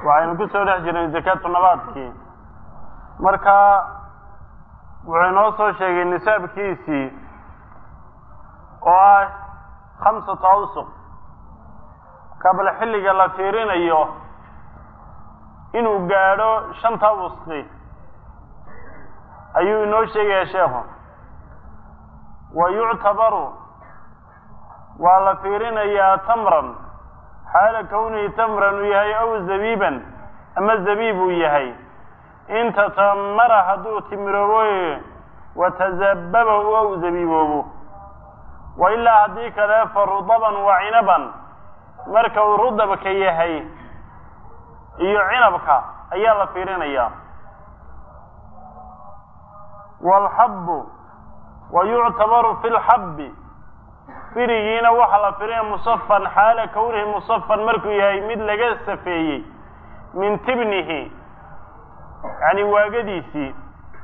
waxaynu ku soo dhex jirnay zakaatu nabaadkii marka wuxuu inoo soo sheegay nisaabkiisii oo ah khamsatu awsuq kabla xilliga la fiirinayo inuu gaadho shanta wusqi ayuu inoo sheegaya sheekhu wa yuctabaru waa la fiirinayaa tamran xaala kownihi tamran uu yahay aw zabiiban ama zabiib uu yahay in tatamara hadduu timiroobo watazababa aw zabiiboobo wa ilaa haddii kale fa rudaban wa cinaban marka uu rudabka yahay iyo cinabka ayaa la fiirinayaa waalxabbu wa yuctabaru fi lxabbi firigiina waxaa la firinaya musafan xaala kownihi musafan markuu yahay mid laga safeeyey min tibnihi yani waagadiisii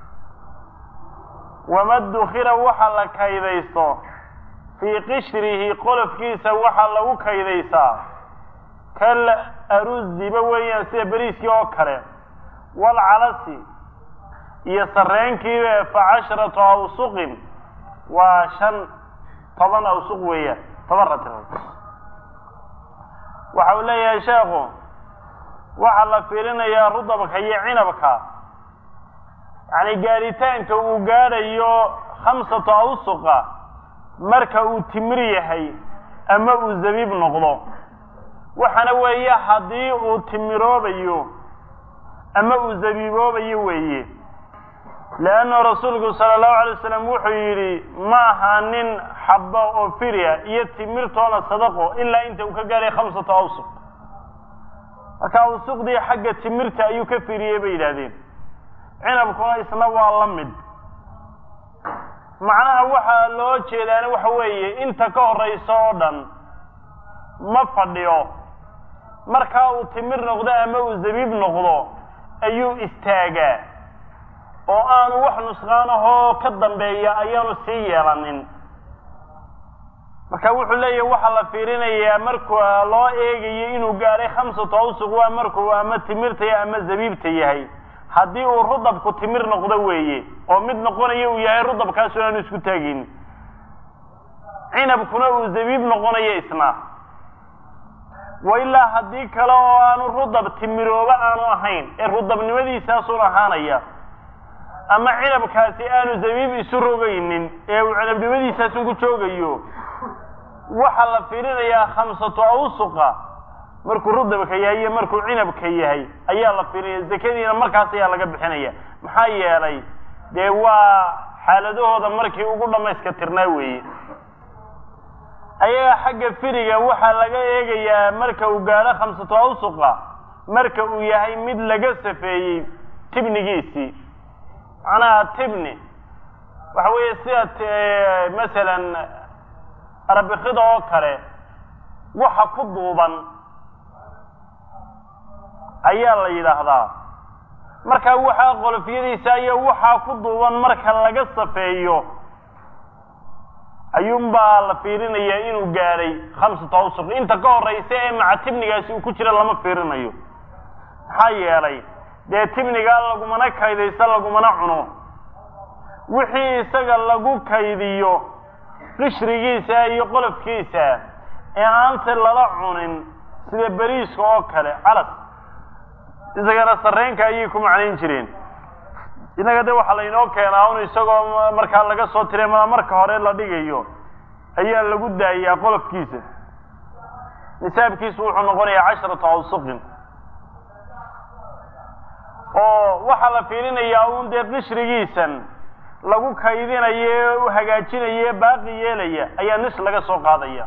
wama dukira waxa la kaydaysto fii qishrihi qolofkiisa waxaa lagu kaydaysaa kal aruziba weeyaan sida beriiskii oo kale waalcalasi iyo sarreenkiiba fa casharatu awsuqin waa shan toban awsuq weeyaan toban ratirood waxa uu leeyahay sheekhu waxaa la fiirinayaa rudabka iyo cinabka yacni gaadhitaanka uu gaadhayo khamsatu awsuqa marka uu timir yahay ama uu zabiib noqdo waxaana weeye haddii uu timiroobayo ama uu zabiiboobayo weeye leanna rasuulku sala allahu alay wasalam wuxuu yidhi ma aha nin xabbo oo firya iyo timirtoona sadaqo ilaa inta uu ka gaadhay khamsatu awsuq marka awsuqdii xagga timirta ayuu ka firiyey bay yidhaahdeen cinabkuna isna waa la mid macnaha waxaa loo jeedaana waxa weeye inta ka horaysa oo dhan ma fadhiyo markaa uu timir noqdo ama uu zabiib noqdo ayuu istaagaa oo aanu wax nusqaanahoo ka dambeeya ayaanu sii yeelanin marka wuxuu leeyahay waxaa la fiirinayaa markuu loo eegayo inuu gaadhay khamsatu awsuq waa markuu ama timirta yahay ama zabiibta yahay haddii uu rudabku timir noqdo weeye oo mid noqonayo uu yahay rudabkaasu aanu isku taagin cinabkuna uu zabiib noqonayo isna wa ilaa haddii kale oo aanu rudab timirooba aanu ahayn ee rudabnimadiisaasun ahaanaya ama cinabkaasi aanu zabiib isu rogaynin ee uu cinabnimadiisaasun ku joogayo waxaa la fiirinayaa khamsatu awsuqa markuu rudabka yahay iyo markuu cinabka yahay ayaa la fiirinaya zakadiina markaas ayaa laga bixinaya maxaa yeelay dee waa xaaladahooda markii ugu dhamayska tirnaa weeye ayaga xagga firiga waxaa laga eegayaa marka uu gaadho khamsatu awsuqa marka uu yahay mid laga safeeyey tibnigiisii macnaha tibni waxa weeye sida masalan arbikida oo kale waxa ku duuban ayaa la yidhaahdaa markaa waxaa qolofyadiisa iyo waxaa ku duuban marka laga safeeyo ayuunbaa la fiirinayaa inuu gaadhay khamsatu awsuq inta ka horaysa ee maca tibnigaasi uu ku jira lama fiirinayo maxaa yeelay dee tibnigaa lagumana kaydaysa lagumana cuno wixii isaga lagu kaydiyo qishrigiisa iyo qolofkiisa ee aanse lala cunin sida beriiska oo kale calas isagana sarreenka ayay ku macnayn jireen innaga de waxaa laynoo keenaa un isagoo markaa laga soo tiray ma marka hore la dhigayo ayaa lagu daayaa qolofkiisa nisaabkiisu wuxuu noqonayaa casharatu awsuqin oo waxaa la fiirinayaa un dee qishrigiisan lagu kaydinayo ee u hagaajinayo ee baaqi yeelaya ayaa nis laga soo qaadaya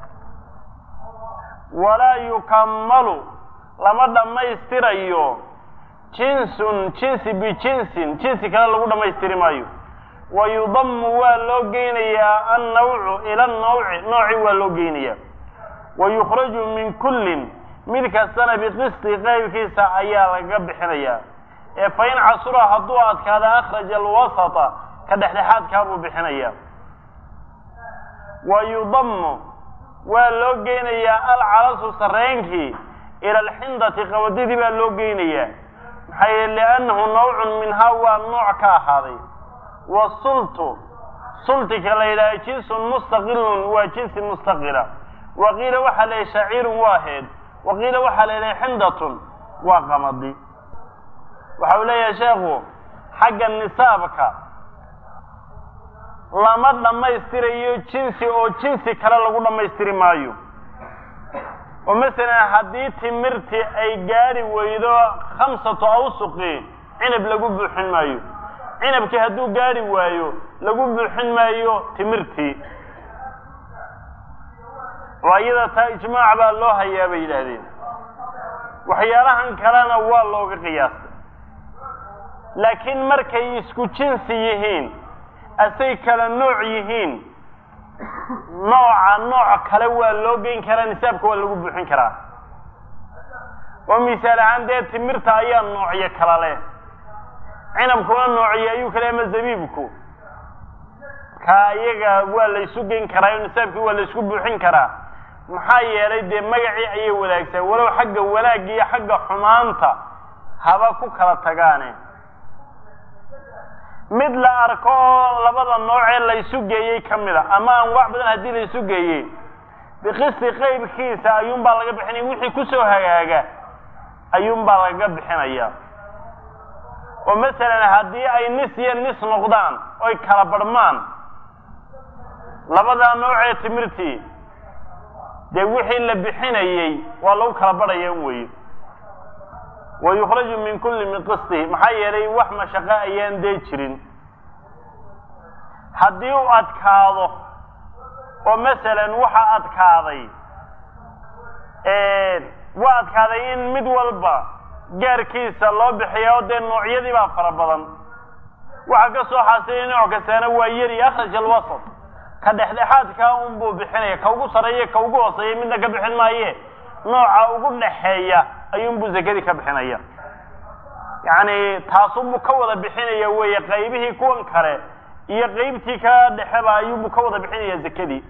walaa yukammalu lama dhammaystirayo jinsun jinsi bijinsin jinsi kale lagu dhammaystiri maayo wa yudamu waa loo geynayaa annawcu ila annawci nooci waa loo geynayaa wa yukhraju min kullin mid kastana biqisti qaybkiisa ayaa laga bixinayaa ee fa in casura hadduu adkaada akhraja alwasata ka dhexdhexaadkaa buu bixinayaa wa yudamu waa loo geynayaa alcalasu sarreenkii ila alxindati qawadidii baa loo geynayaa maxaa yeele liannahu nawcun minhaa waa nooc ka ahaaday wasultu sultika la yidhaha jinsun mustaqilun waa jinsi mustaqila wa qiila waxaa la yidhaha shaciirun waa heed wa qiila waxaa la yidhaha xindatun waa qamadi waxa uu leeyahay sheekhu xagga nisaabka lama dhammaystirayo jinsi oo jinsi kale lagu dhammaystiri maayo oo masalan haddii timirtii ay gaadhi weydo khamsatu awsuqi cinab lagu buuxin maayo cinabkii hadduu gaadhi waayo lagu buuxin maayo timirtii oo iyada taa ijmaac baa loo hayaa bay yidhaahdeen waxyaalahan kalena waa looga qiyaastay laakiin markay isku jinsi yihiin asay kala nooc yihiin nooca nooc kale waa loo geyn karaa nisaabka waa lagu buuxin karaa oo misaal ahaan dee timirta ayaa noocyo kala leh cinabkuna noociyo ayuu kale ama zabiibku kaa iyaga waa la ysu geyn karaa o nisaabkii waa la ysku buuxin karaa maxaa yeelay dee magacii ayay wadaagsaa walow xagga wanaagga iyo xagga xumaanta haba ku kala tagaane mid la arko oo labada noocee la ysu geeyey ka mid a ama anwaac badan haddii la ysu geeyey biqisti qeybkiisa ayuunbaa laga bixinaya wixii kusoo hagaaga ayuunbaa laga bixinaya oo masalan haddii ay nis iyo nis noqdaan oy kala barhmaan labadaa noocee timirtii dee wixii la bixinayey waa lagu kala barhaya weye wa yukhraju min kulli min qistihi maxaa yeelay wax mashaqo ayaan dee jirin haddii uu adkaado oo masalan waxa adkaaday waa adkaaday in mid walba gaarkiisa loo bixiya oo dee noocyadii baa fara badan waxaa ka soo xaasilay nooc kastaana waa yari akhraj alwasat ka dhexdhexaadkaa unbuu bixinaya ka ugu sarreeya ka ugu hooseeya midna ka bixin maaye nooca ugu dhaxeeya ayuunbuu zakadii ka bixinaya yacni taasunbuu ka wada bixinaya weeye qaybihii kuwan kale iyo qaybtii ka dhexeba ayuunbuu ka wada bixinaya zakadii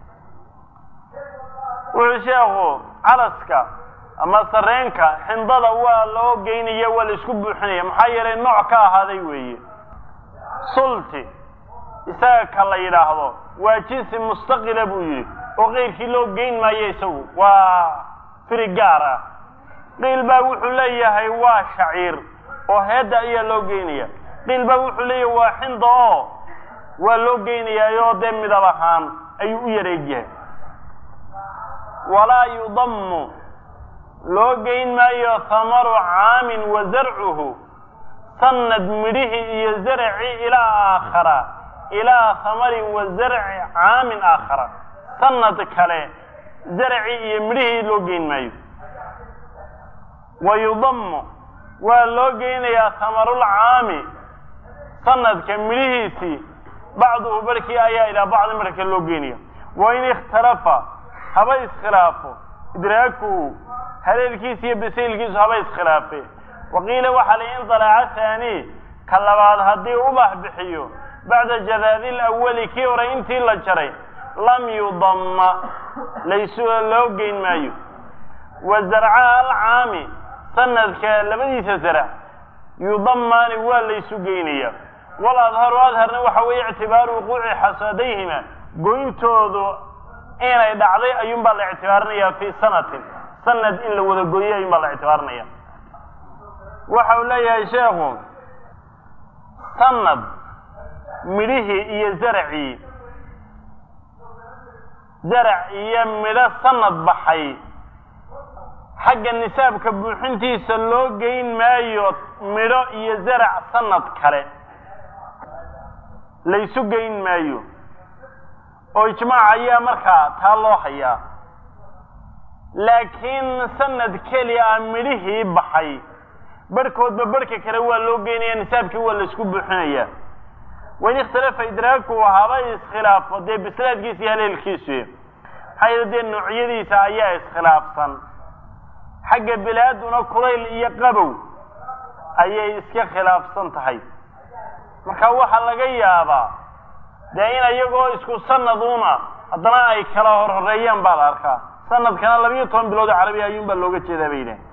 wuxuu sheekhu calaska ama sareenka xindada waa loo geynaya waa la isku buuxinaya maxaa yeelay nooc ka ahaaday weeye sulti isaga ka la yidhaahdo waa jinsi mustaqila buu yidhi oo keyrkii loo geyn maayo isagu waa firi gaar ah qiil baa wuxuu leeyahay waa shaciir oo heedda ayaa loo geynaya qiil baa wuxuu leeyahay waa xinda oo waa loo geynayaayoo dee midab ahaan ayuu u yareegyahay walaa yudammu loo geyn maayo hamaru caamin wa zarcuhu sanad midhihii iyo zarci ilaa aakhara ilaa hamarin wa zarci caamin aakhara sanad kale zarci iyo midhihii loo geyn maayo wa yudammu waa loo geynayaa hamarulcaami sanadka midhihiisii bacduhu barhkii ayaa ilaa bacdi marka loo geynaya wa in ikhtalafa haba iskhilaafo idraakuhu haleelkiisa iyo basaylkiisu haba iskhilaafe waqiila waxaa la in dalaaca haani ka labaad haddii ubax bixiyo bacda jadaadi lawali kii hore intii la jaray lam yudamma laysu loo geyn maayo wa zarcaha alcaami sanadka labadiisa zarac yudamaani waa laysu geynaya wal adharu adharna waxa weeye ictibaaru wuquuci xasadayhima goyntoodu inay dhacday ayuun baa la ictibaarinaya fii sanatin sanad in la wada gooyey ayuun baa la ictibaarinaya waxa uu leeyahay sheekhu sanad midhihii iyo zaracii zarac iyo midho sanad baxay xagga nisaabka buuxintiisa loo geyn maayo midho iyo zarac sanad kale laysu geyn maayo oo ijmaac ayaa markaa taa loo hayaa laakiin sanad keliya midhihii baxay barhkoodba barhka kale waa loo geynaya nisaabkii waa laysku buuxinaya wain ikhtalafa idraaku haba iskhilaafo dee bislaadkiisa iyo haleelkiisu maxaa yeele dee noocyadiisa ayaa iskhilaafsan xagga bilaaduna kulayl iyo qabow ayay iska khilaafsan tahay marka waxaa laga yaabaa dee in iyagoo isku sanaduna haddana ay kala horhoreeyaan baa la arkaa sanadkana labiyo toban bilood oo carabiya ayuun baa looga jeedaa bay yidhahen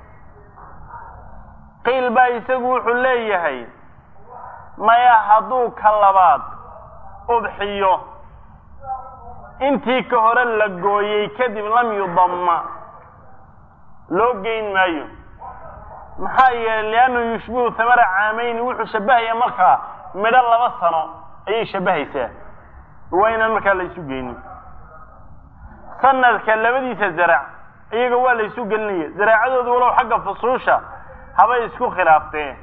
qiil baa isagu wuxuu leeyahay maya hadduu ka labaad udxiyo intii ka hore la gooyey kadib lam yudamma loo geyn maayo maxaa yeelay liannahu yushbihu hamara caamayni wuxuu shabbahaya markaa midho laba sano ayay shabbahaysaa waa inaan markaa la isu geynin sanadka labadiisa zarac iyaga waa la isu gelinaya zaraacadooda walow xagga fusuusha habay isku khilaafteen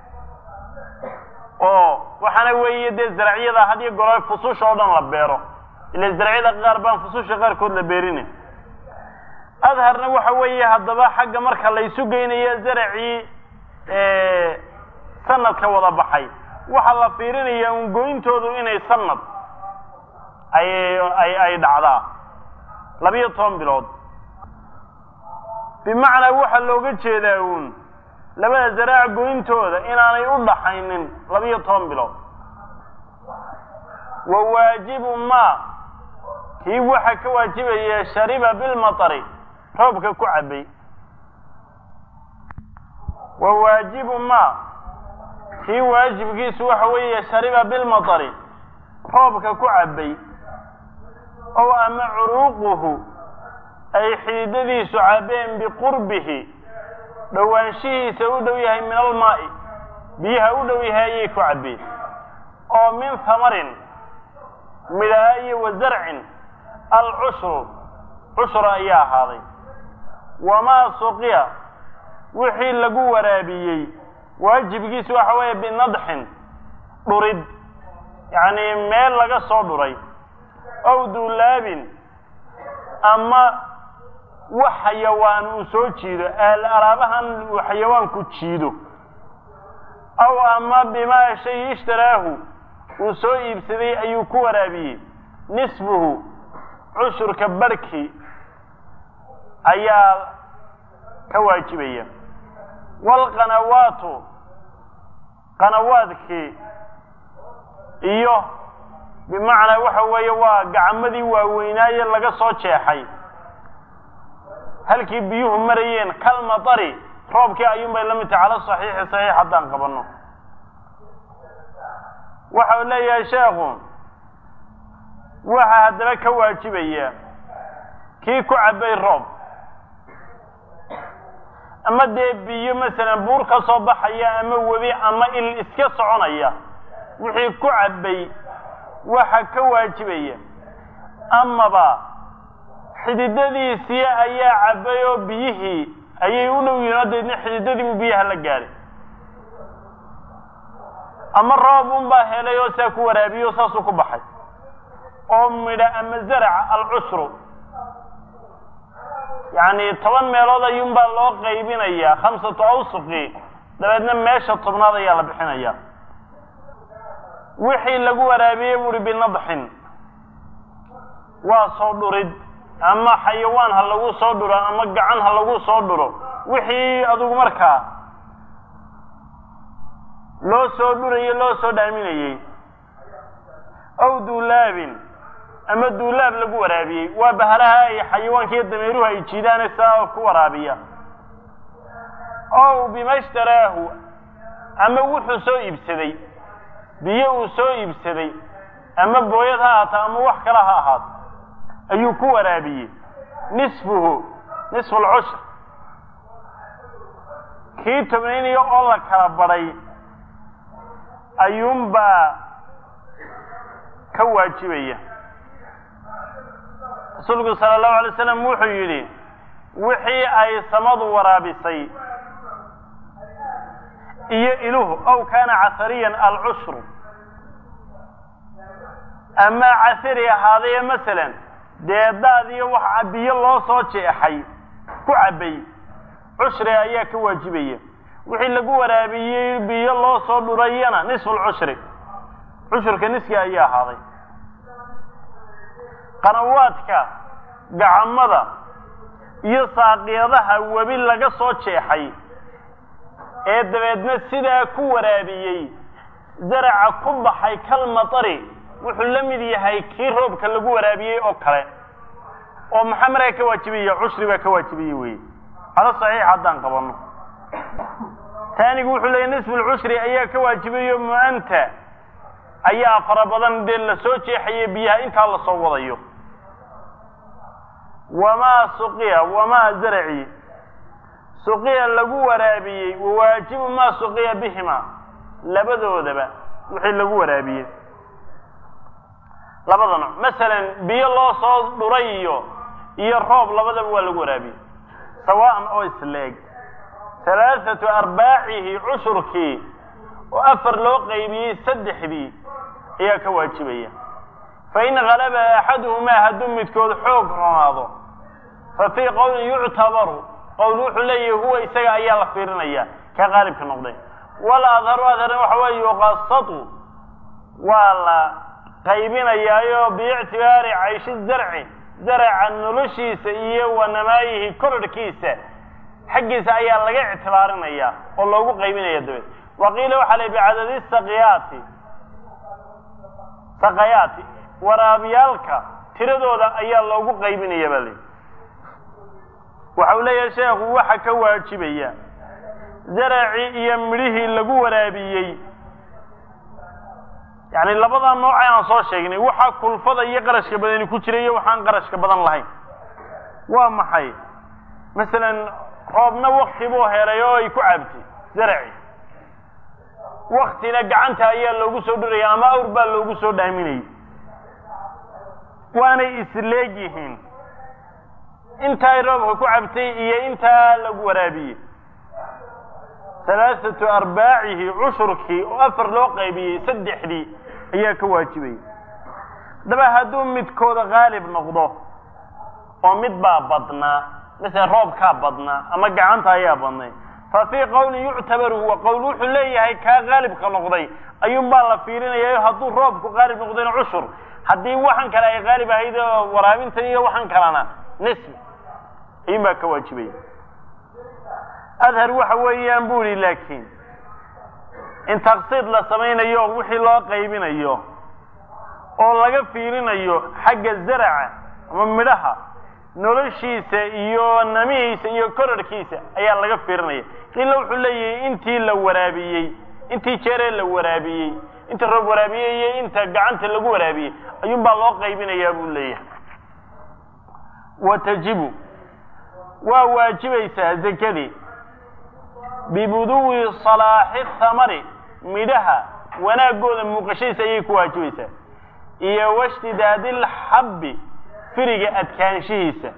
oo waxaana weeye dee zaracyada hadiyo golo fusuusha oo dhan la beero ila zaracyada qaar baan fusuusha qaarkood la beerina adharna waxa weeye haddaba xagga marka la isu geynayo zaracii sanadka wada baxay waxaa la fiirinayaa un goyntoodu inay sanad ay ay ay dhacdaa labiyo toban bilood bimacnaa waxaa looga jeedaa uun labada zaraac goyntooda inaanay u dhaxaynin labiyo toban bilood wa waajibu ma kii waxaa ka waajibaya shariba bilmatari roobka ku cabbay wa waajibu ma kii waajibkiisu waxa weeye shariba bilmatari roobka ku cabbay ow ama curuuquhu ay xididadiisu cabbeen biqurbihi dhowaanshihiisa u dhow yahay min almaa'i biyaha u dhow yahay ayay ku cabbeen oo min hamarin midhaa iyo wa zarcin alcushru cushra ayaa ahaaday wamaa suqiya wixii lagu waraabiyey waajibkiisu waxa weeye binadxin dhurid yacni meel laga soo dhuray ow duulaabin ama wax xayawaan uu soo jiido alaabahan uu xayawaanku jiido aw ama bimaa shay ishtaraahu uu soo iibsaday ayuu ku waraabiyey nisbuhu cushurka barhki ayaa ka waajibaya waalqanawaatu qanawaadkii iyo bimacnaa waxa weeye waa gacmadii waaweynaaye laga soo jeexay halkii biyuhu marayeen kalmatari roobkii ayuun bay la mid tahay cala saxiixi saxiix haddaan qabanno waxa uu leeyahay sheekhu waxaa haddaba ka waajibaya kii ku cabbay roob ama dee biyo masalan buur ka soo baxaya ama webi ama il iska soconaya wixii ku cabbay waxa ka waajibaya amaba xididadiisii ayaa cabbay oo biyihii ayay u dhow yihiin oo deedna xididadiibu biyaha la gaadhay ama roob un baa helay oo saa ku waraabiyo saasuu ku baxay oo midha ama zaraca alcushru yacni toban meelood ayuun baa loo qaybinayaa khamsatu awsuqi dabeedna meesha tobnaad ayaa la bixinaya wixii lagu waraabiyey buuhi binadxin waa soo dhurid ama xayawaan ha lagu soo dhuro ama gacan ha lagu soo dhuro wixii adugu markaa loo soo dhurayo loo soo dhaaminayey ow duulaabin ama duulaab lagu waraabiyey waa bahalaha ay xayawaanka iyo dameeruhu ay jiidaane saa ku waraabiya ow bima ishtaraahu ama wuxuu soo iibsaday biyo uu soo iibsaday ama booyad ha ahaato ama wax kale ha ahaato ayuu ku waraabiyey nisfuhu nisfu alcushr kii tobnaynayo oo la kala badhay ayuunbaa ka waajibaya rasuulku sala allahu alay slam wuxuu yidhi wixii ay samadu waraabisay iyo iluhu ow kaana casariyan alcushru ama casari ahaadaye masalan dee daad iyo wax biyo loo soo jeexay ku cabbay cushri ayaa ka waajibaya wixii lagu waraabiyey biyo loo soo dhurayana nisfu lcushri cushurka niski ayaa ahaaday qanawaadka gacamada iyo saaqiyadaha webi laga soo jeexay ee dabeedna sidaa ku waraabiyey zaraca ku baxay kalmatari wuxuu la mid yahay kii roobka lagu waraabiyey oo kale oo maxaa markaa ka waajibaya cushri baa ka waajibaya weye calo saxiix haddaan qabano taanigu wuxuu leeyay nisfu lcushri ayaa ka waajibayo mu-anta ayaa fara badan dee lasoo jeexaya biyaha intaa lasoo wadayo wamaa suqiya wamaa zaraci suqiya lagu waraabiyey wawaajibu maa suqiya bihima labadoodaba wixii lagu waraabiyey labada nooc masalan biyo loo soo dhuray iyo iyo roob labadaba waa lagu waraabiyey sawaan oo isleeg halaathatu arbaacihi cushurkii oo afar loo qaybiyey saddexdii ayaa ka waajibaya fain galaba axaduhumaa hadduu midkood xoog ronaado fa fii qowlin yuctabaru qowl wuxuu leeyahay huwa isaga ayaa la fiirinaya ka qaalibka noqday wala adharu adharna waxa weeye yuqasatu waa la qaybinayaayo biictibaari cayshi zarci zaraca noloshiisa iyo wa namaayihi kororhkiisa xaggiisa ayaa laga ictibaarinaya oo loogu qaybinaya dabeed waqiila waxaa la bicadadi saqiyaati saqayaati waraabyaalka tiradooda ayaa loogu qaybinaya baa layihi waxa uu leeyahay sheekhu waxa ka waajibaya zaracii iyo midhihii lagu waraabiyey yacni labadaa nooce aan soo sheegnay waxaa kulfada iyo qarashka badani ku jira iyo waxaan qarashka badan lahayn waa maxay masalan roobna wakti buu helay oo ay ku cabtay zaraci waktina gacanta ayaa loogu soo dhuraya ama awr baa loogu soo dhaaminayay waanay isleeg yihiin intaay roobka ku cabtay iyo intaa lagu waraabiyey halaathatu arbaacihi cushurkii oo afar loo qaybiyey saddexdii ayaa ka waajibayay haddaba hadduu midkooda qaalib noqdo oo mid baa badnaa masalan roobkaa badnaa ama gacanta ayaa badnay fa fii qowlin yuctabaru huwa qowl wuxuu leeyahay kaa qaalibka noqday ayuunbaa la fiirinaya hadduu roobku qaalib noqdayna cushur haddii waxan kale ay qaalib ahayd oo waraabintan iyo waxan kalena nisbi ayuun baa ka waajibaya adhar waxa weeyaan bu ihi laakiin in taqsiid la samaynayo wixii loo qaybinayo oo laga fiirinayo xagga zaraca ama midhaha noloshiisa iyo namihiisa iyo korarhkiisa ayaa laga fiirinaya qiila wuxuu leeyahay intii la waraabiyey intii jeeree la waraabiyey inta roob waraabiyey iyo inta gacanta lagu waraabiyey ayuun baa loo qaybinayaa buu leeyahay wa tajibu waa waajibaysaa zakadii bibuduwi salaaxi thamari midhaha wanaagooda muuqashadiisa ayay ku waajibaysaa iyo washtidaadi lxabbi firiga adkaanshihiisa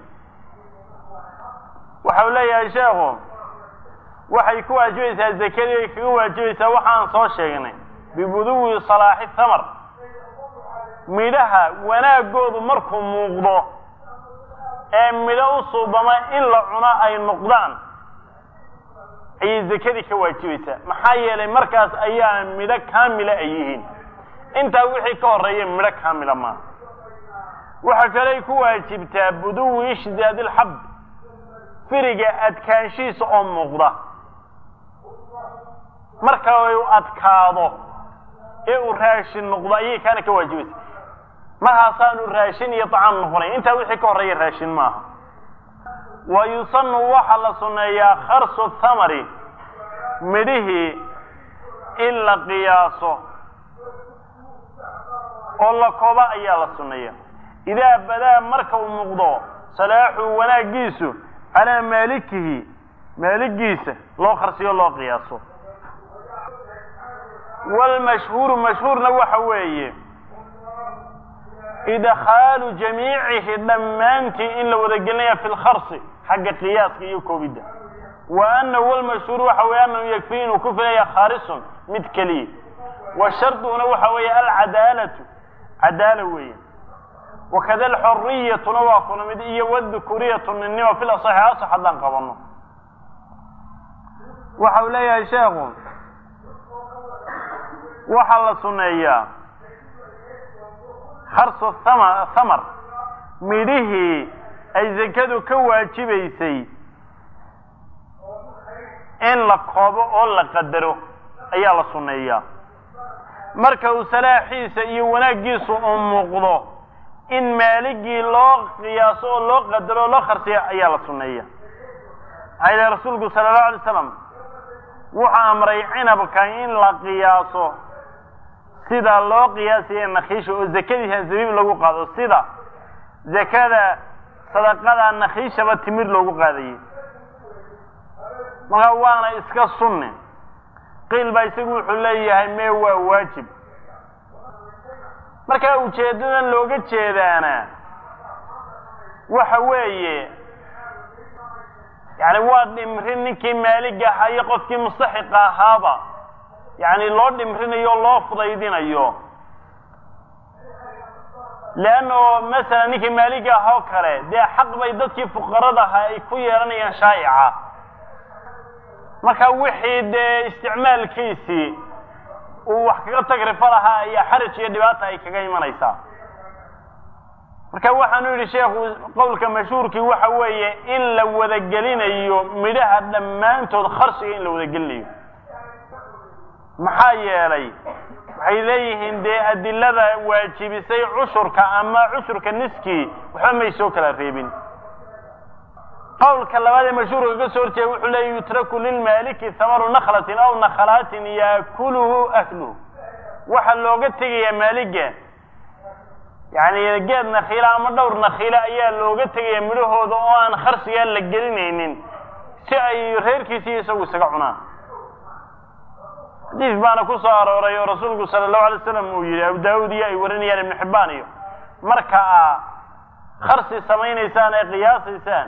waxa uu leeyahay sheekhu waxay ku waajibaysaa zakadii ay kaga waajibaysaa waxaan soo sheegnay bibuduwi salaaxi thamar midhaha wanaagoodu markuu muuqdo ee midho u suubama in la cuno ay noqdaan ayay zakadii ka waajibaysaa maxaa yeelay markaas ayaa midho kaamila ay yihiin intaa wixii ka horreeya midho kaamila maaha waxa kaley ku waajibtaa buduwi ishtidaadi lxab firiga adkaanshihiisa oo muuqda marka u adkaado ee uu raashin noqdo ayay kaana ka waajibaysaa markaasaanu raashin iyo طacaam noqonay intaa wixii ka horreeya raashin maaha wa yusanu waxaa la sunneeyaa kharsu thamari midhihii in la qiyaaso oo la koba ayaa la sunneeya idaa badaa marka uu muuqdo salaaxu wanaagiisu calaa maalikihi maaligiisa loo kharsiyo loo qiyaaso wlmashhuuru mashhuurna waxa weeye idkhaalu jamiicihi dhammaantii in la wada gelinaya fi lkharsi xagga qiyaaska iyo koobidda wa anahu wlmashhuur waxa weeye anahu yakfii inuu ku filaya khaalisun mid keliya wa sharduna waxa weeye alcadaalatu cadaala weeye wakada alxoriyatuna waa kuna mid iyo wdukuriyatu ninnima fil asaxi asax haddaan qabano waxa uu leeyahay sheekhu waxaa la suneeyaa kharsu thama thamar midhihii ay zakadu ka waajibaysay in la koobo oo la qadaro ayaa la sunneeyaa marka uu salaaxiisa iyo wanaaggiisu uu muuqdo in maaligii loo qiyaaso oo loo qadaro o loo kharsiya ayaa la sunneeya maxaa yidhaha rasuulku sala allahu alay slam wuxuu amray cinabka in la qiyaaso sida loo qiyaasaya nakhiisha oo zakadiisa zabiib lagu qaado sida zakada sadaqada nakhiishaba timir loogu qaadayay marka waana iska sunne qiil baa isagu wuxuu leeyahay mee waa waajib markaa ujeeddadan looga jeedaana waxa weeye yani waa dhimrin ninkii maalig ahaa iyo qofkii mustaxiqa ahaaba yani loo dhimrinayo o loo fudaydinayo leanno masalan ninkii maaliga ah oo kale dee xaq bay dadkii fuqarada ahaa ay ku yeelanayaan shaa'ica marka wixii dee isticmaalkiisii uu wax kaga tagrifo lahaa ayaa xaraj iyo dhibaata ay kaga imanaysaa marka waxaanu yidhi sheekhu qowlka mashhuurkii waxa weeye in la wadagelinayo midhaha dhammaantood kharsiga in la wadagelinayo maxaa yeelay waxay leeyihiin dee adilada waajibisay cushurka ama cushurka niskii waxba may soo kala reebin qowlka labaad ee mashhuurka ka soo horjeeda wuxuu leeya yutraku lilmaaliki hamaru nakhlatin aw nakhlaatin yaakuluhu ahluhu waxaa looga tegayaa maaliga yani geed nakhiila ama dhowr nakhiila ayaa looga tegaya midhahooda oo aan kharsigaa la gelinaynin si ay reerkiisi isagu isaga cunaan xadiis baana ku soo arooray oo rasuulku sala allahu alay slam uu yihi abu daawud iyo ay warinayaan ibnu xibbaan iyo marka aa kharsi samaynaysaan ee qiyaasaysaan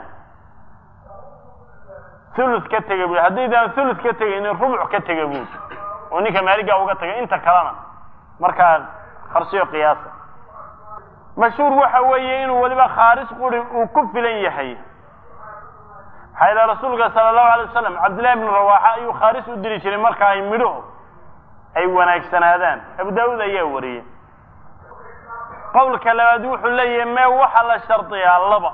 thuluth ka tega bui haddaydaan thuluth ka tegaynin rubuc ka tega buud oo ninka maaligaa uga tagay inta kalena markaa kharsiyo qiyaasa mashhuur waxa weeye inuu weliba khaaris quri uu ku filan yahay maxaa yidhaha rasuulka sala allahu alay wasalam cabdillahi bnu rawaaxa ayuu khaaris u diri jiray marka ay midhuhu ay wanaagsanaadaan abu daawuud ayaa wariyey qowlka labaad wuxuu leeyahay mee waxaa la shardiyaa laba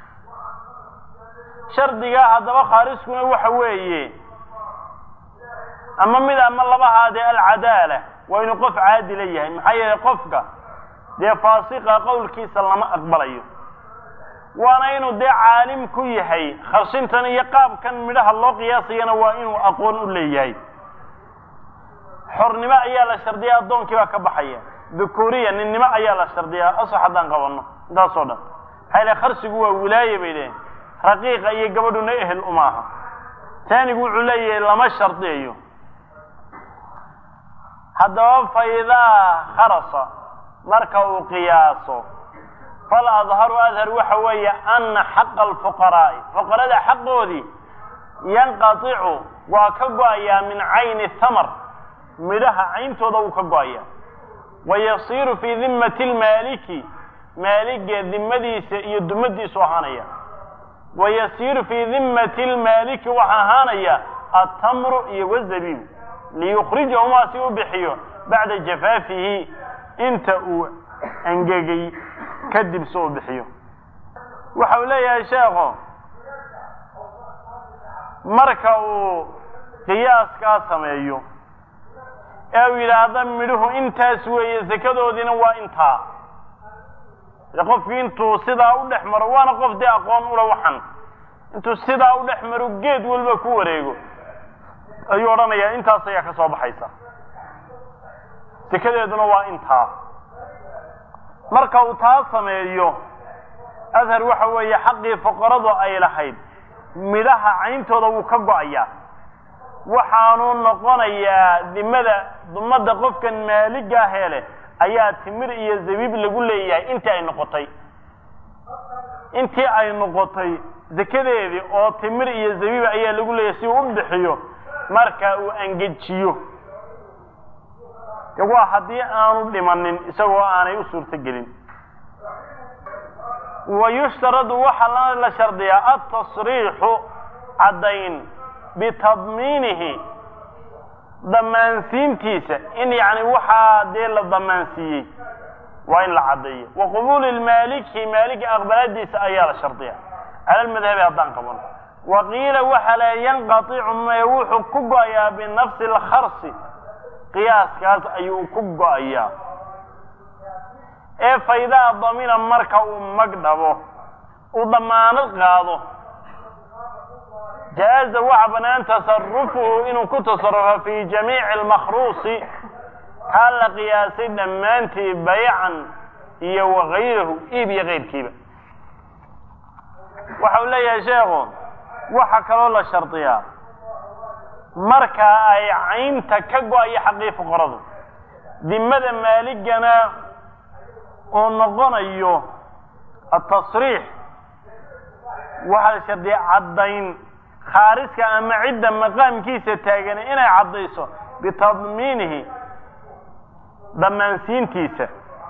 shardigaa haddaba khaariskuna waxa weeye ama mid ama labahaadee alcadaala waa inuu qof caadila yahay maxaa yeelay qofka dee faasiqa qowlkiisa lama aqbalayo waana inuu dee caalim ku yahay kharshintan iyo qaabkan midhaha loo qiyaasayana waa inuu aqoon u leeyahay xornimo ayaa la shardiyaa addoonkii baa ka baxaya dhukuuriya ninnimo ayaa la shardiyaa asax haddaan qabanno intaasoo dhan maxaa ilahay kharsigu waa wilaaye bay leeyihin raqiiqa iyo gabadhuna ehel umaaha taanigu wuxuu leeyahay lama shardiyayo haddaba faidaa kharasa marka uu qiyaaso fal adharu adhar waxa weeye ana xaqa alfuqaraa'i fuqarada xaqoodii yanqaticu waa ka go-ayaa min cayni thamar midhaha cayntooda wuu ka go-aya wayasiiru fii dimmati lmaaliki maaliga dimadiisa iyo dumadiisu ahaanaya wayasiiru fii dimmati lmaaliki waxa ahaanaya atamru iyo wazabiib liyukhrijahumaa si u bixiyo bacda jafaafihi inta uu angegay kadib si u bixiyo waxa uu leeyahay sheekho marka uu qiyaaskaa sameeyo ee uu yidhaahda midhuhu intaas weeye sakadoodiina waa intaa de qofkii intuu sidaa u dhex maro waana qof dee aqoon ula waxan intuu sidaa u dhex maro geed walba ku wareego ayuu odhanayaa intaas ayaa ka soo baxaysa sekadeeduna waa intaa marka uu taa sameeyo adhar waxa weeye xaqii fuqaradu ay lahayd midhaha cayntooda wuu ka go-ayaa waxaanu noqonayaa dimada dumada qofkan maaligaa hele ayaa timir iyo zabiib lagu leeyahay intii ay noqotay intii ay noqotay zakadeedii oo timir iyo zabiib ayaa lagu leeyahay si uu u bixiyo marka uu angejiyo de waa haddii aanu dhimanin isagoo aanay u suurto gelin wa yushtaradu waxaa la shardiyaa altasriixu caddayn bitadmiinihi damaansiintiisa in yani waxaa dee la damaansiiyey waa in la caddeeyo wa qubuuli lmaaliki maalika aqbalaadiisa ayaa la shardiya cala lmadhabi haddaan qabano wa qiila waxa la yanqaicu me wuxuu ku go-ayaa binafsi lkharsi qiyaaskaas ayuu ku go-ayaa ee faydaa damina marka uu mag dhabo uu damaanad qaado jaaza waxa banaan tasarufuhu inuu ku tasarufo fi jamiici almakhruusi kaa la qiyaasay dhammaantii baycan iyo wakayrahu iib iyo keyrkiiba waxa uu leeyahay sheekhu waxa kaloo la shardiyaa marka ay caynta ka go-ayo xaqii fuqaradu dimada maaligana uu noqonayo atasriix waxaa la shardiya caddayn khaariska ama cidda maqaamkiisa taagani inay caddayso bitadmiinihi dhammaansiintiisa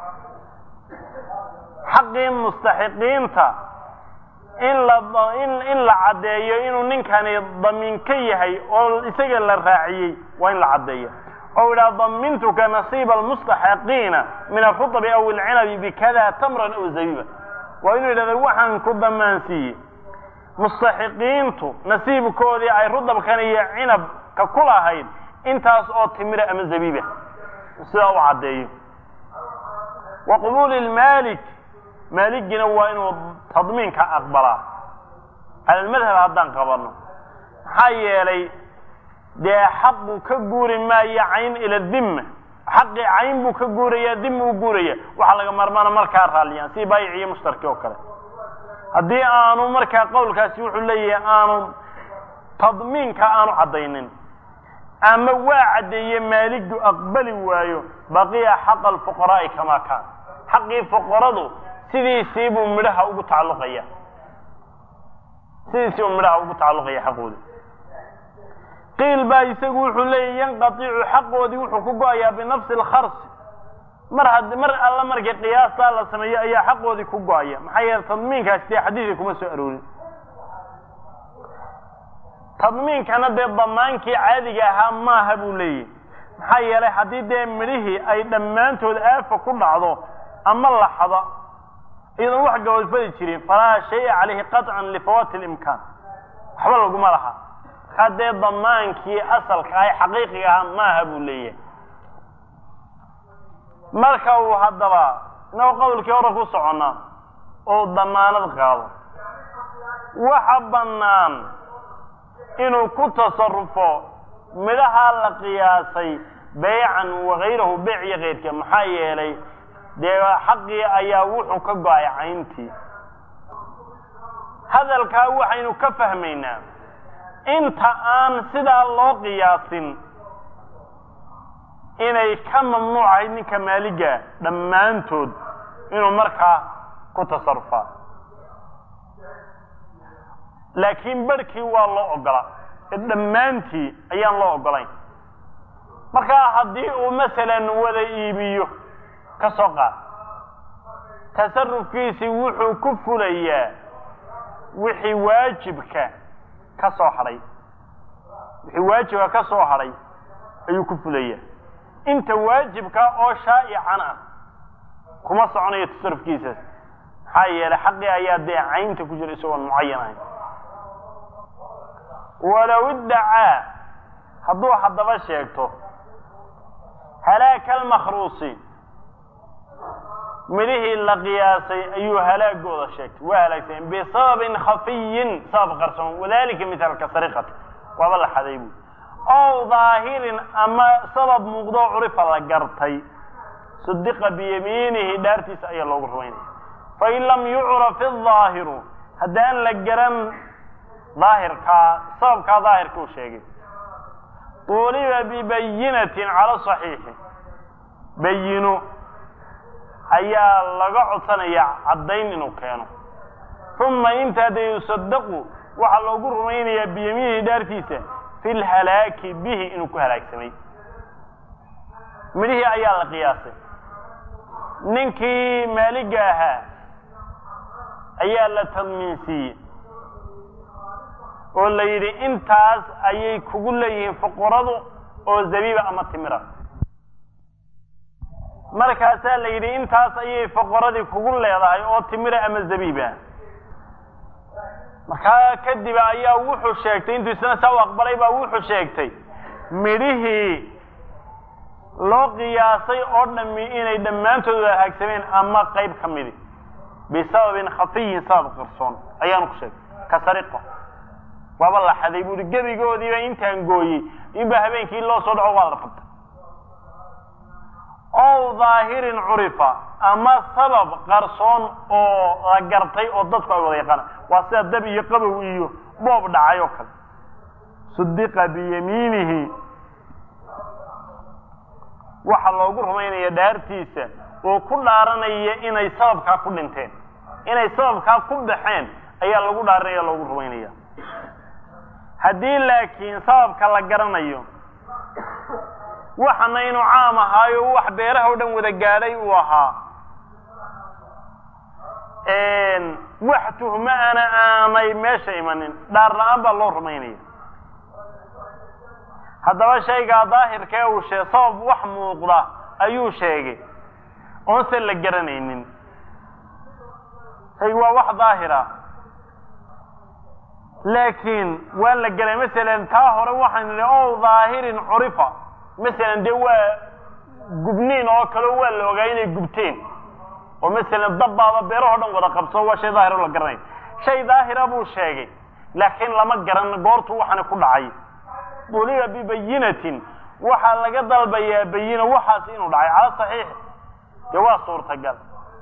xaqii mustaxiqiinta in la in la caddeeyo inuu ninkani damiin ka yahay oo isaga la raaciyey waa in la caddeeyo oo idhaha damintuka nasiiba almustaxiqiina min alkhutabi aw alcinabi bikada tamran aw zabiba waa inuu yidhahda waxaan ku damaansiiyey mustaxiqiintu nasiibkoodii ay rudabkan iyo cinabka ku lahayd intaas oo timira ama zabiiba sidaa u caddeeyo wa qubuuli lmaalik maaligina waa inuu tadmiinka aqbalaa cala almadhab haddaan qabanno maxaa yeelay dee xaqu ka guuri maayo cayn ila dimma xaqii cayn buu ka guuraya dimma u guuraya waxaa laga maarmaana markaa raalliyaan si baayic iyo mushtarki oo kale haddii aanu markaa qowlkaasi wuxuu leeyahay aanu tadmiinka aanu caddaynin ama waa caddeeye maaligdu aqbali waayo baqiya xaqa alfuqaraa'i kamaa kaan xaqii fuqaradu sidiisii buu midhaha ugu tacalluqaya sidiisii buu midhaha ugu tacalluqaya xaqooda qiil baa isagu wuxuu leeyahy yanqaticu xaqoodii wuxuu ku go-ayaa binafsi alkharsi mar had mar alla markii qiyaastaa la sameeyo ayaa xaqoodii ku go-aya maxaa yeele tadmiinkaasi dee xadiidka kuma soo aroorin tadmiinkana dee damaankii caadiga ahaa maaha buu leeyahy maxaa yeelay haddii dee midhihii ay dhammaantood aafa ku dhacdo ama laxda iyadoon wax gabadfadi jirin falaa shaya calayhi qaطcan lifawaati اlimkaan waxba laguma laha markaa dee damaankii asalka ahay xaqiiqiga ahaa maaha buu leeyahay marka uu haddaba inagoo qowlkii hore ku soconnaa oo damaanad qaado waxa bannaan inuu ku tasarufo midhahaa la qiyaasay beycan wakayrahu beyc iyo keyrka maxaa yeelay dee xaqii ayaa wuxuu ka go-ay cayntii hadalkaa waxaynu ka fahmaynaa inta aan sidaa loo qiyaasin inay ka mamnuucahayd ninka maaliga dhammaantood inuu markaa ku tasarufaa laakiin barhkii waa loo ogola dhammaantii ayaan loo ogolayn markaa haddii uu masalan wada iibiyo ka soo qaad tasarufkiisii wuxuu ku fulayaa wixii waajibka ka soo hadhay wixii waajibka ka soo hadhay ayuu ku fulayaa inta waajibka oo shaa'ican ah kuma soconayo tasarufkiisaas maxaa yeelay xaqii ayaa dee caynta ku jira isagoon mucayan ahayn walow iddacaa hadduu haddaba sheegto halaaka almakhruusi midhihii la qiyaasay ayuu halaagooda sheegtay waa halaagsameen bisababin khafiyin sabab qarsoon wadalika mithaalka sariqati waaba la xaday buui ow daahirin ama sabab muuqdoo curifa la gartay sudiqa biyamiinihi dhaartiisa ayaa loogu rumaynaya fain lam yucraf idaahiru haddaan la garan daahirkaa sababkaa daahirka uu sheegay tuuliba bibayinatin cala saxiixi bayino ayaa laga codsanaya caddayn inuu keeno uma intaa dee yusadaqu waxaa loogu rumaynayaa biyamiinihi dhaartiisa fi lhalaaki bihi inuu ku halaagsamay midhihii ayaa la qiyaasay ninkii maaliga ahaa ayaa la tadmiinsiiyey oo la yidhi intaas ayay kugu leeyihiin fuquradu oo zabiiba ama timira markaasaa la yidhi intaas ayay fuqaradii kugu leedahay oo timira ama zabiiba markaa kadib ayaa wuxuu sheegtay intuu isna saa u aqbalay baa wuxuu sheegtay midhihii loo qiyaasay oo dhami inay dhammaantood halaagsameen ama qayb ka midi bisababin khafiyin sabab qarsoon ayaanu ku sheegay ka sariqa waaba la xaday buuri gebigoodiiba intaan gooyey inba habeenkii loo soo dhaco waa la qabtay ow dhaahirin curifa ama sabab qarsoon oo la gartay oo dadku ay wada yaqaanaan waa sida dab iyo qabow iyo boob dhacay oo kale sudiqa biyamiinihi waxaa loogu rumaynaya dhaartiisa oo ku dhaaranaya inay sababkaa ku dhinteen inay sababkaa ku baxeen ayaa lagu dhaaranaya loogu rumaynaya haddii laakiin sababka la garanayo waxana inuu caam ahaayo wax beeraha o dhan wada gaadhay uu ahaa wax tuhmo ana aanay meesha imanin dhaar la-aan baa loo rumaynaya haddaba shaygaa daahirkee uu shee sabab wax muuqda ayuu sheegay oonse la garanaynin shaygu waa wax daahira laakiin waa la garay masalan taa hore waxaan nidhi o dhaahirin curifa masalan dee waa gubniin oo kale waa la ogaa inay gubteen oo masalan dabbaaba beeraho dhan wada qabso waa shay daahira oo la garanay shay daahira buu sheegay laakiin lama garan goortu waxani ku dhacay duliba bibayinatin waxaa laga dalbayaa bayina waxaas inuu dhacay cala saxiix dee waa suurtagal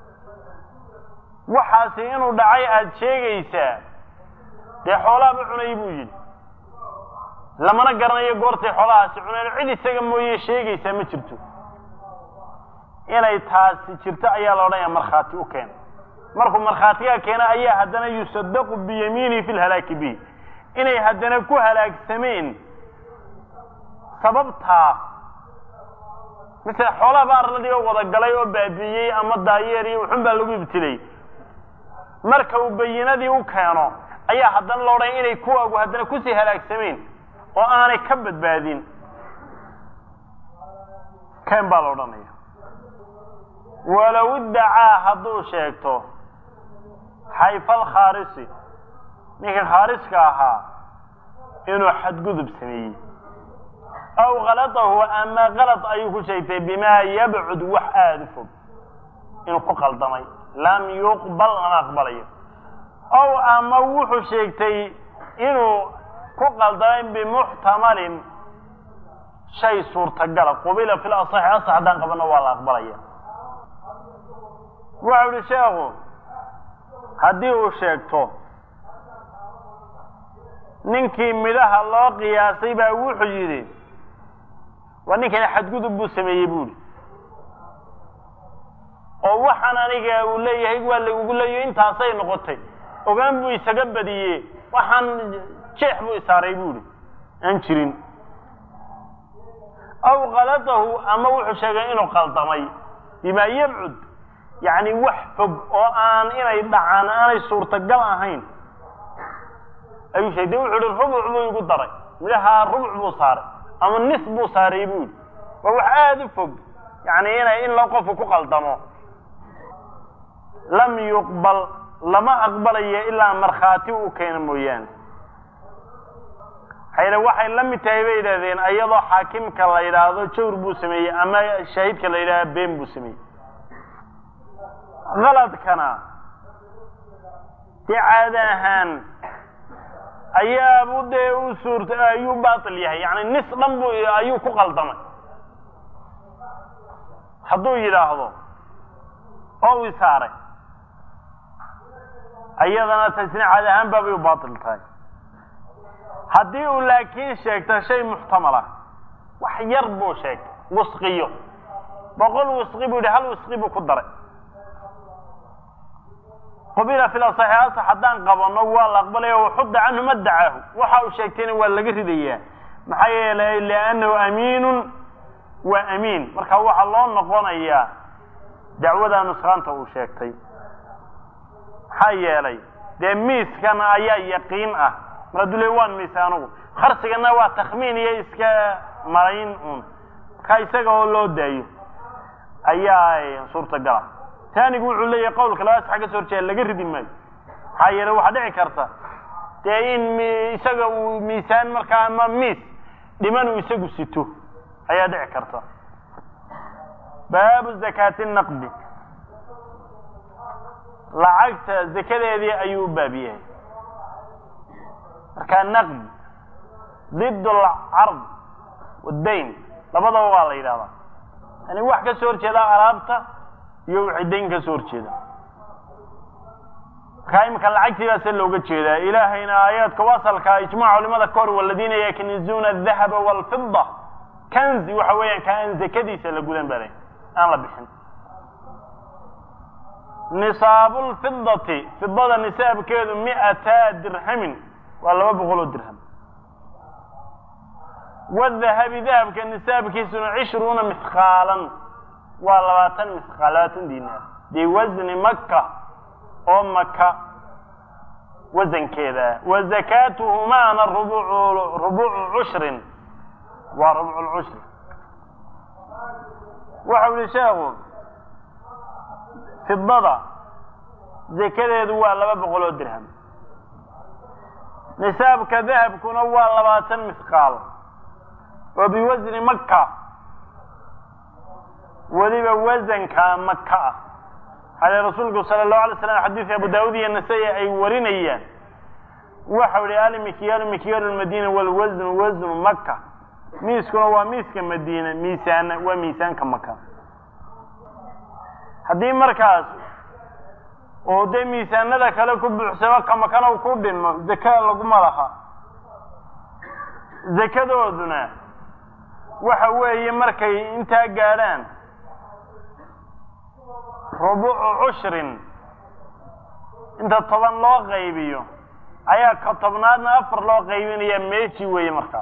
waxaasi inuu dhacay aada sheegaysaa dee xoolaaba cunay buu yidhi lamana garanayo goortay xoolahaasi cuneen cid isaga mooye sheegaysaa ma jirto inay taasi jirto ayaa la odhanaya markhaati u keena markuu markhaatigaa keena ayaa haddana yusadaqu biyamiinihi fi lhalaaki bihi inay haddana ku halaagsameen sababtaa misle xoolaha ba arladii oo wada galay oo baabi'iyey ama daayeer iyo wuxun baa lagu ibtilay marka uu bayinadii u keeno ayaa haddana la odhanaya inay kuwaagu haddana kusii halaagsameen oo aanay ka badbaadin ken baa la odhanaya walow iddacaa hadduu sheegto xayfa alkhaarisi ninka khaariska ahaa inuu xadgudub sameeyey aw kalatahu ama kalad ayuu ku sheegtay bimaa yabcud wax aada u fog inuu ku qaldamay lam yuqbal lama aqbalayo ow ama wuxuu sheegtay inuu ku qaldamay bimuxtamalin shay suurtagala qubila fil asaxi asax haddaan qabano waa la aqbalaya waxau ihi sheekhu haddii uu sheegto ninkii midhaha loo qiyaasay baa wuxuu yidhi waa ninkani xadgudub buu sameeyey buuhi oo waxaan aniga uu leeyahay waa lagugu leeyahy intaasay noqotay ogaan buu isaga badiye waxaan jeex buu isaaray buuhi aan jirin aw kalatahu ama wuxuu sheegay inuu qaldamay bimaa yabcud yacni wax fog oo aan inay dhacaan aanay suurtagal ahayn ayuu sheegay de wuxuu ihi rubuc buu igu daray midhahaa rubuc buu saaray ama nis buu saaray buu yidhi waa wax aada u fog yani inay in la qofku ku qaldamo lam yuqbal lama aqbalayo ilaa markhaati u keena mooyaane hayre waxay la mid tahay bay yidhahdeen iyadoo xaakimka la yidhaahdo jawr buu sameeyey ama shahiidka la yidhahdo been buu sameeyey kaladkana dee caada ahaan ayaabu dee u suurta ayuu baatil yahay yani nis dhan bu ayuu ku qaldamay hadduu yidhaahdo oo u isaaray ayadana tasna caadi ahaan baabay u baatil tahay haddii uu laakiin sheegto shay muxtamal ah wax yar buu sheegtay wisqiyo boqol wisqi buu yihi hal wisqi buu ku daray qubila fil asaxi asax haddaan qabano waa la aqbalaya waxudda canhu ma dacaahu waxa uu sheegtayna waa laga ridayaa maxaa yeelay liannahu amiinun waa amiin marka waxaa loo noqonayaa dacwada nusraanta uu sheegtay maxaa yeelay dee miiskana ayaa yaqiin ah mar hadduu le waan miisa anugu kharsigana waa takhmiin iyo iska marayn un marka isaga oo loo daayo ayaa suurtagala taanigu wuxuu leeyahay qawlka labaas xagga soo horjeeda laga ridi maayo maxaa yeele waxaa dhici karta dee in m isaga uu miisaan markaa ama miis dhiman uu isagu sito ayaa dhici karta baabu zakaati naqdi lacagta zakadeedii ayuu u baab yahay markaa naqdi did alcard wadayn labadaba waa la yidhahdaa yani wax ka soo horjeeda alaabta iyo wixii dayn ka soo horjeeda markaa imika lacagtii baa se looga jeedaa ilaahayna aayaadka wasalka ijmac culimada ka hor waladiina yaknizuuna adahaba walfida kanzi waxa weeyaan ka aan zakadiisa la gudan balay aan la bixin nisaabu lfidati fidada nisaabkeedu mi'ata dirhamin waa laba boqol oo dirham wadahabi dahabka nisaabkiisuna cishruuna misqaalan waa labaatan misqaal labaatan dinaar biwasni maka oo maka wasankeeda wa zakaatuhumaana rubucu rubucu cushrin waa rubcu lcushri waxau yihi sheekhu fidada zakadeedu waa laba boqol oo dirham nisaabka dahabkuna waa labaatan misqaal oo biwasni maka weliba wasanka maka ah halee rasuulku sala allahu alay slam xadiidka abu daawud iyo nasai ay warinayaan waxau yihi almikyaalu mikyaalu lmadiina walwasnu wasnu maka miiskuna waa miiska madiina miisaana waa miisaanka maka haddii markaas oo dee miisaanada kale ku buuxsamo kamakana u ku dhimo zaka laguma laha zakadooduna waxa weeye markay intaa gaadhaan rubucu cushrin inta toban loo qaybiyo ayaa ka tobnaadna afar loo qaybinaya meeji weeye markaa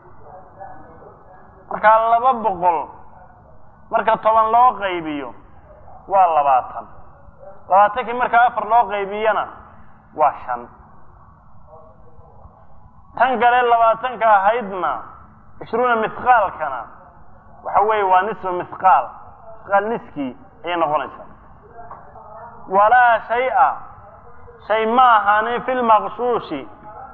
markaa laba boqol marka toban loo qaybiyo waa labaatan labaatankii markaa afar loo qaybiyana waa shan tan kale labaatanka ahaydna cishruuna misqaalkana waxa weeye waa nisfu misqaal misqaal niskii ayay noqonaysaa walaa shay-a shay ma ahaanin fi lmaqshuushi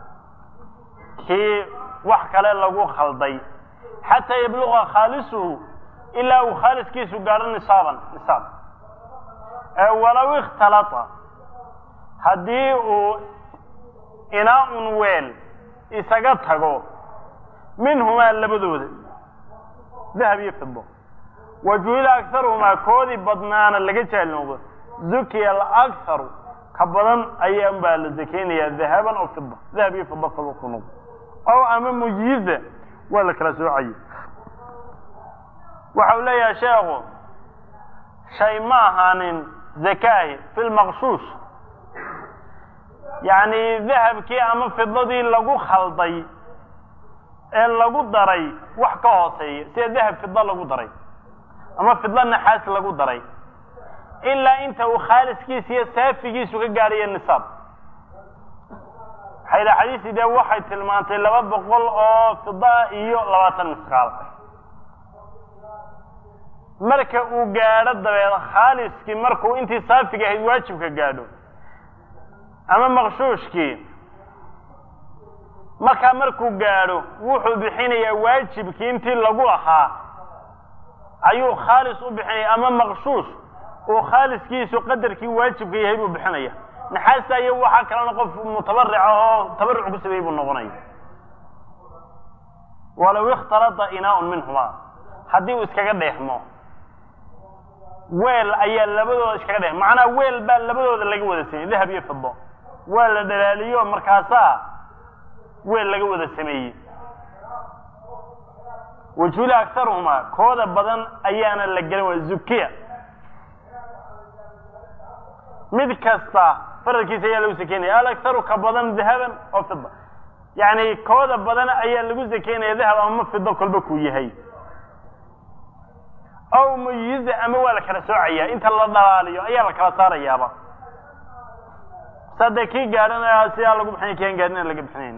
kii wax kale lagu khalday xataa yabluqa khaalisuhu ilaa uu khaaliskiisu gaadho nisaaban nisaab ee walow ikhtalata haddii uu inaa-un weel isaga tago minhumaa labadooda dahab iyo fido wa juhila akharuhumaa koodii badnaana laga jaahil noqdo zukiya alakharu ka badan ayaan baa la zakeynayaa dahaban oo fida dahab iyo fido kaba ku noqdo ow ama mujiza waa la kala soocaya waxa uu leeyahay sheekhu shay ma ahaanin zakaahi fi lmaqshuush yacni dahabkii ama fidadii lagu khalday ee lagu daray wax ka hooseeya sida dahab fida lagu daray ama fidla naxaas lagu daray ilaa inta uu khaaliskiisa iyo saafigiisu ka gaadhayo nisaab waxay dha xadiisii dee waxay tilmaantay laba boqol oo fida iyo labaatan misqaal marka uu gaadho dabeed khaaliskii markuu intii saafiga ahayd waajibka gaadho ama maqshuushkii markaa markuu gaadho wuxuu bixinayaa waajibkii intii lagu lahaa ayuu khaalis u bixinaya ama maqshuush uu khaaliskiisu qadarkii waajibka yahay buu bixinaya naxaasta iyo waxaa kalena qof mutabarica oo tabaruc ku sameeyey buu noqonaya walow ikhtalada inaa-un minhumaa haddii uu iskaga dheexmo weel ayaa labadooda iskaga dheex macnaa weel baa labadooda laga wada sameeyey dahab iyo fido waa la dhalaaliyo markaasaa weel laga wada sameeyey wajula akharuhumaa kooda badan ayaana la gelin waa zukiya mid kasta faralkiisa ayaa lagu sakeynaya alakharu ka badan dahaban oo fida yacni kooda badan ayaa lagu sakeynaya dahab ama fido kolba kuu yahay aw muyiza ama waa la kala soocaya inta la dhalaaliyo ayaa la kala saarayaaba sadee kii gaadhanaya sidaa lagu bixinay kian gaadhina laga bixinayn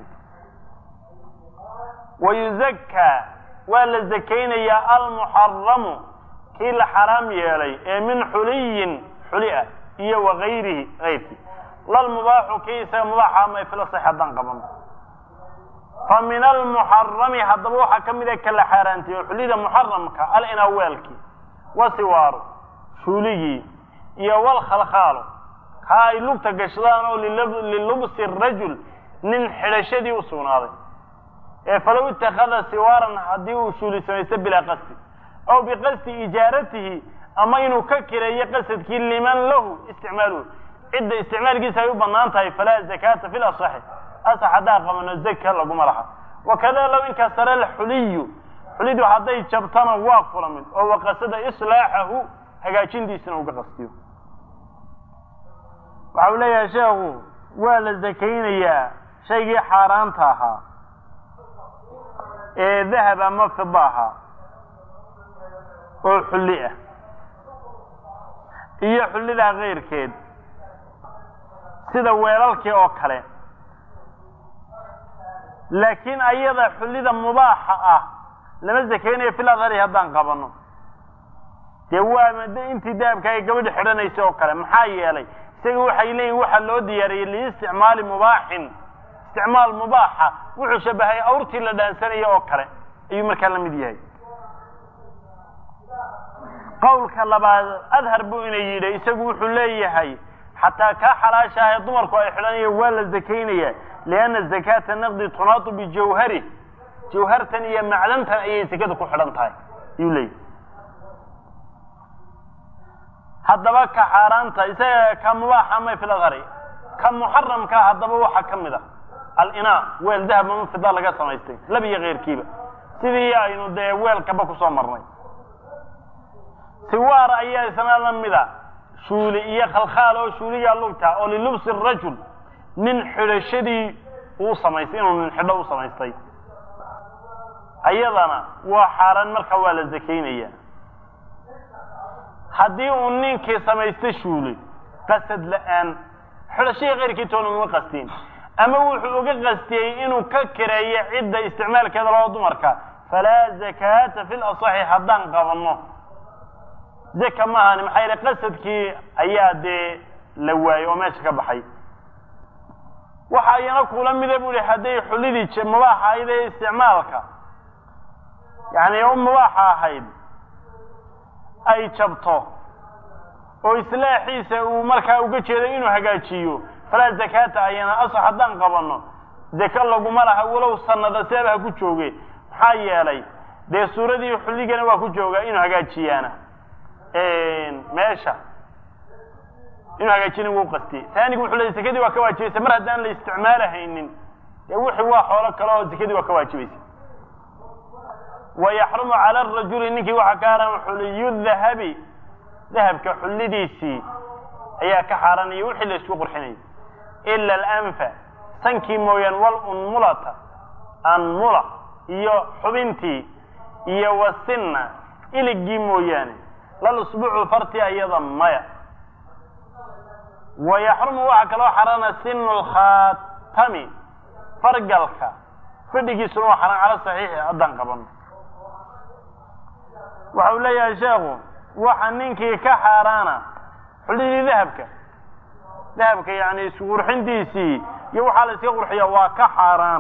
wayuzakkaa waa la zakaynayaa almuxaramu kii la xaraam yeelay ee min xuliyin xuli ah iyo wagayrihi ayrkii lalmubaaxu kii isaga mubaaxa ama fila sax haddaan qaban fa min almuxarami haddaba waxaa ka mid a kala xaaraantiyo xulida muxaramka alinaweelki wasiwaaru shuuligii iyo walkhalkhaalu kaa ay lugta gashadaan oo lilubsi rajul nin xidhashadii u sugnaaday ee falow itakada siwaaran haddii uu shuuli samaysto bilaa qasdi aw biqasdi ijaaratihi ama inuu ka kireeyo qasadkii liman lahu isticmaaluhu cidda isticmaalkiisa ay u banaan tahay falaa zakaata fi lasaxi asax haddaa qabano zaka laguma laha wakada low inkasara alxuliyu xulidu hadday jabtana waa kula mid oo waqasada islaaxahu hagaajintiisina uga qastiyo waxa uu leeyahay sheekhu waa la zakaynayaa shaygii xaaraanta ahaa ee dahab ama fida ahaa oo xulli ah iyo xullidaa keyrkeed sida weelalkii oo kale laakiin ayada xullida mubaaxa ah lama zakaynayo fil adhari haddaan qabano dee waa intii dahabka ay gabadha xidhanaysay oo kale maxaa yeelay isaga waxay leeyihin waxaa loo diyaariyey liisticmaali mubaaxin isticmaal mubaaxa wuxuu shabahay awrtii la dhaansanaya oo kale ayuu markaa la mid yahay qawlka labaad adhar buu ina yidhi isagu wuxuu leeyahay xataa kaa xalaasha ah ee dumarku ay xidhanayo waa la zakaynaya lianna zakaata naqdi tunaatu bijawhari jawhartan iyo macdantan ayay zakada ku xidhan tahay ayuu leeyahay haddaba ka xaaraanta isaga ka mubaaxa may fil adhari ka muxaramkaa haddaba waxaa ka mid a alinaa weel dahab ama fida laga samaystay lab iyo keyrkiiba sidii aynu dee weelkaba kusoo marnay siwaar ayaa isna la mida shuuli iyo khalkhaal oo shuuliyaa lugta oo lilubsi rajul nin xidhashadii uu samaystay inuu nin xidho u samaystay ayadana waa xaaraan marka waa la zakaynaya haddii uu ninkii samaysto shuuli qasad la-aan xidhashadii keyrkii toona uma qastiin ama wuxuu uga qastiyey inuu ka kireeyo cidda isticmaalkeeda loo dumarka falaa zakaata fi lasaxi haddaan qabanno zaka ma ahani maxaa yeele qasadkii ayaa dee la waayey oo meesha ka baxay waxa iyana kula mida bu ihi hadday xullidii mubaaxa ahayd ee isticmaalka yani u mubaaxa ahayd ay jabto oo islaaxiisa uu markaa uga jeedo inuu hagaajiyo falaa zakaata ayana asax haddaan qabanno zaka laguma laha walow sanada seeba ha ku jooge maxaa yeelay dee suuradii xulligana waa ku joogaa inuu hagaajiyaana meesha inuu hagaajina wuu qastiyey taanigu wuxuu leeyay zakadii waa ka waajibaysa mar haddaan la isticmaalahaynin dee wixii waa xoolo kale oo zakadii waa ka waajibaysa wa yaxrumu cala arajuli ninkii waxaa ka haran xuliyu dahabi dahabka xullidiisii ayaa ka xaaranaya wixii la isku qurxinayay ila alanfa sankii mooyaan walunmulata anmula iyo xubintii iyo wasinna iligii mooyaane lalusbucu farti ayada maya wa yaxrumu waxaa kaloo xarana sinu lkhaatami fargalka fadhigiisuna waa xaran cala saxiixi haddaan qabano waxa uu leeyahay sheekhu waxa ninkii ka xaaraana xullidii dahabka dahabka yani isqurxintiisii iyo waxaa la iska qurxiya waa ka xaaraan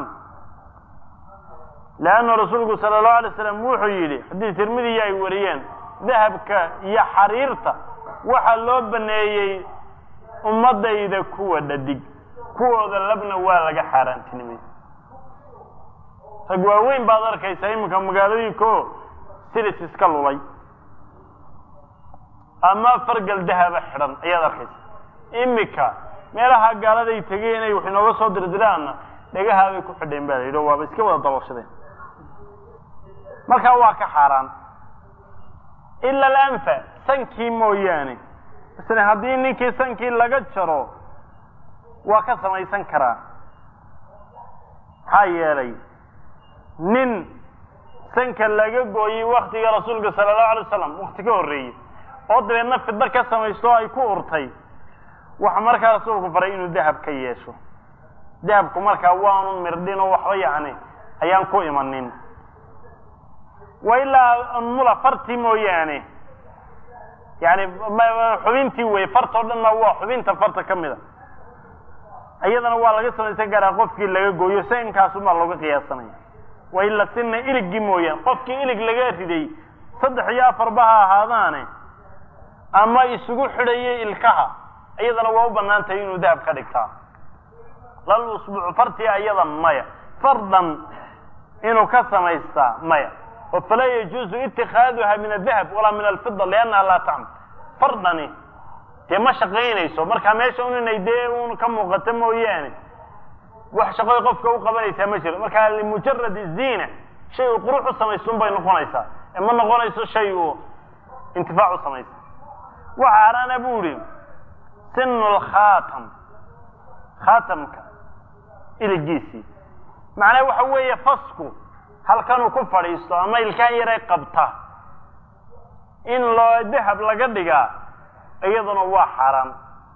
leanna rasuulku sala allahu alay slam wuxuu yidhi xadiis tirmidiya ay wariyeen dahabka iyo xariirta waxaa loo baneeyey ummadayda kuwa dhadig kuwooda labna waa laga xaaraantinimay rag waaweyn baad arkaysaa iminka magaalooyinkaoo silis iska lulay ama fargal dahaba xidhan ayaad arkaysa imika meelaha gaaladay tegeen inay wax inooga soo dirdiraanna dhagahaabay ku xidheen ba la yidhi waaba iska wada dabashadeen markaa waa ka xaaraan ila alanfa sankii mooyaane masala haddii ninkii sankii laga jaro waa ka samaysan karaa maxaa yeelay nin sanka laga gooyey waktiga rasuulka sala allahu alay wasalam wakti ka horreeyey oo dabeedna fiddo ka samaysto o ay ku urtay waxa markaa rasuulku faray inuu dahab ka yeesho dahabku markaa waanu mirdhin oo waxba yacni ayaan ku imanin wa ilaa mula farti mooyaane yani xubintii wey fartoo dhanna waa xubinta farta ka mida iyadana waa laga samaysan karaa qofkii laga gooyo sankaasumaa looga qiyaasanaya wa ila sina iligii mooyaane qofkii ilig laga riday saddex iyo afarba ha ahaadaane ama isugu xidhayay ilkaha iyadana waa u bannaan tahay inuu dahab ka dhigtaa lal usbuucu fartia iyada maya fardan inuu ka samaystaa maya oo falaa yajuuzu itikaaduha min adahab walaa min alfida liannaha laa tacmal fardani dee ma shaqaynayso markaa meesha un inay dee un ka muuqato mooyaane wax shaqoy qofka u qabanaysaa ma jiro markaa limujarad ziina shay uu qurux u samaystuun bay noqonaysaa ee ma noqonayso shay uu intifaac u samaysta waxa haraana bu ihi sinu lkhaatam khaatamka iligiisii macnaha waxa weeye fasku halkanuu ku fadhiisto ama ilkaan yaray qabta in loo dahab laga dhigaa iyaduna waa xaaraan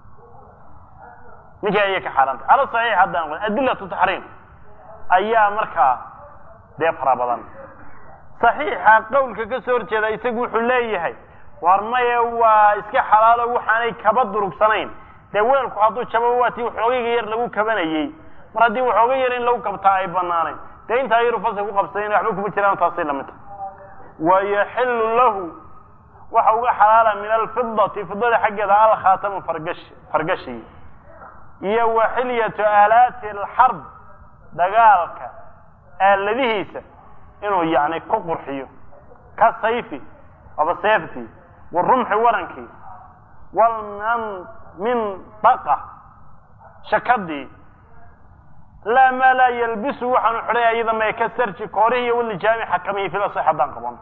ninkai ayay ka xaaraantay cala saxiix haddaan qo adilatu taxriim ayaa markaa dee fara badan saxiixa qowlka ka soo horjeeda isagu wuxuu leeyahay war maye waa iska xalaalo waxaanay kaba durugsanayn dee weelku hadduu jabo waa tii waxoogayga yar lagu kabanayey mar haddii waxooga yar in lagu kabtaa ay banaanayn dee intaa yaru fasal ku qabsayn waxba kuma jiraan taasay lamid tahay wayaxilu lahu waxa uga xalaala min alfidati fidada xaggeeda alkhaatamu fargash fargashi iyo wa xilyatu aalaati alxarb dagaalka aaladihiisa inuu yani ku qurxiyo ka sayfi aba seeftii warumxi warankii walmindaqa shakadii laa maa laa yalbisu waxaanu xidhay ayada may ka sarji koorihi iyo walijaami xakamihi filasax haddaan qaban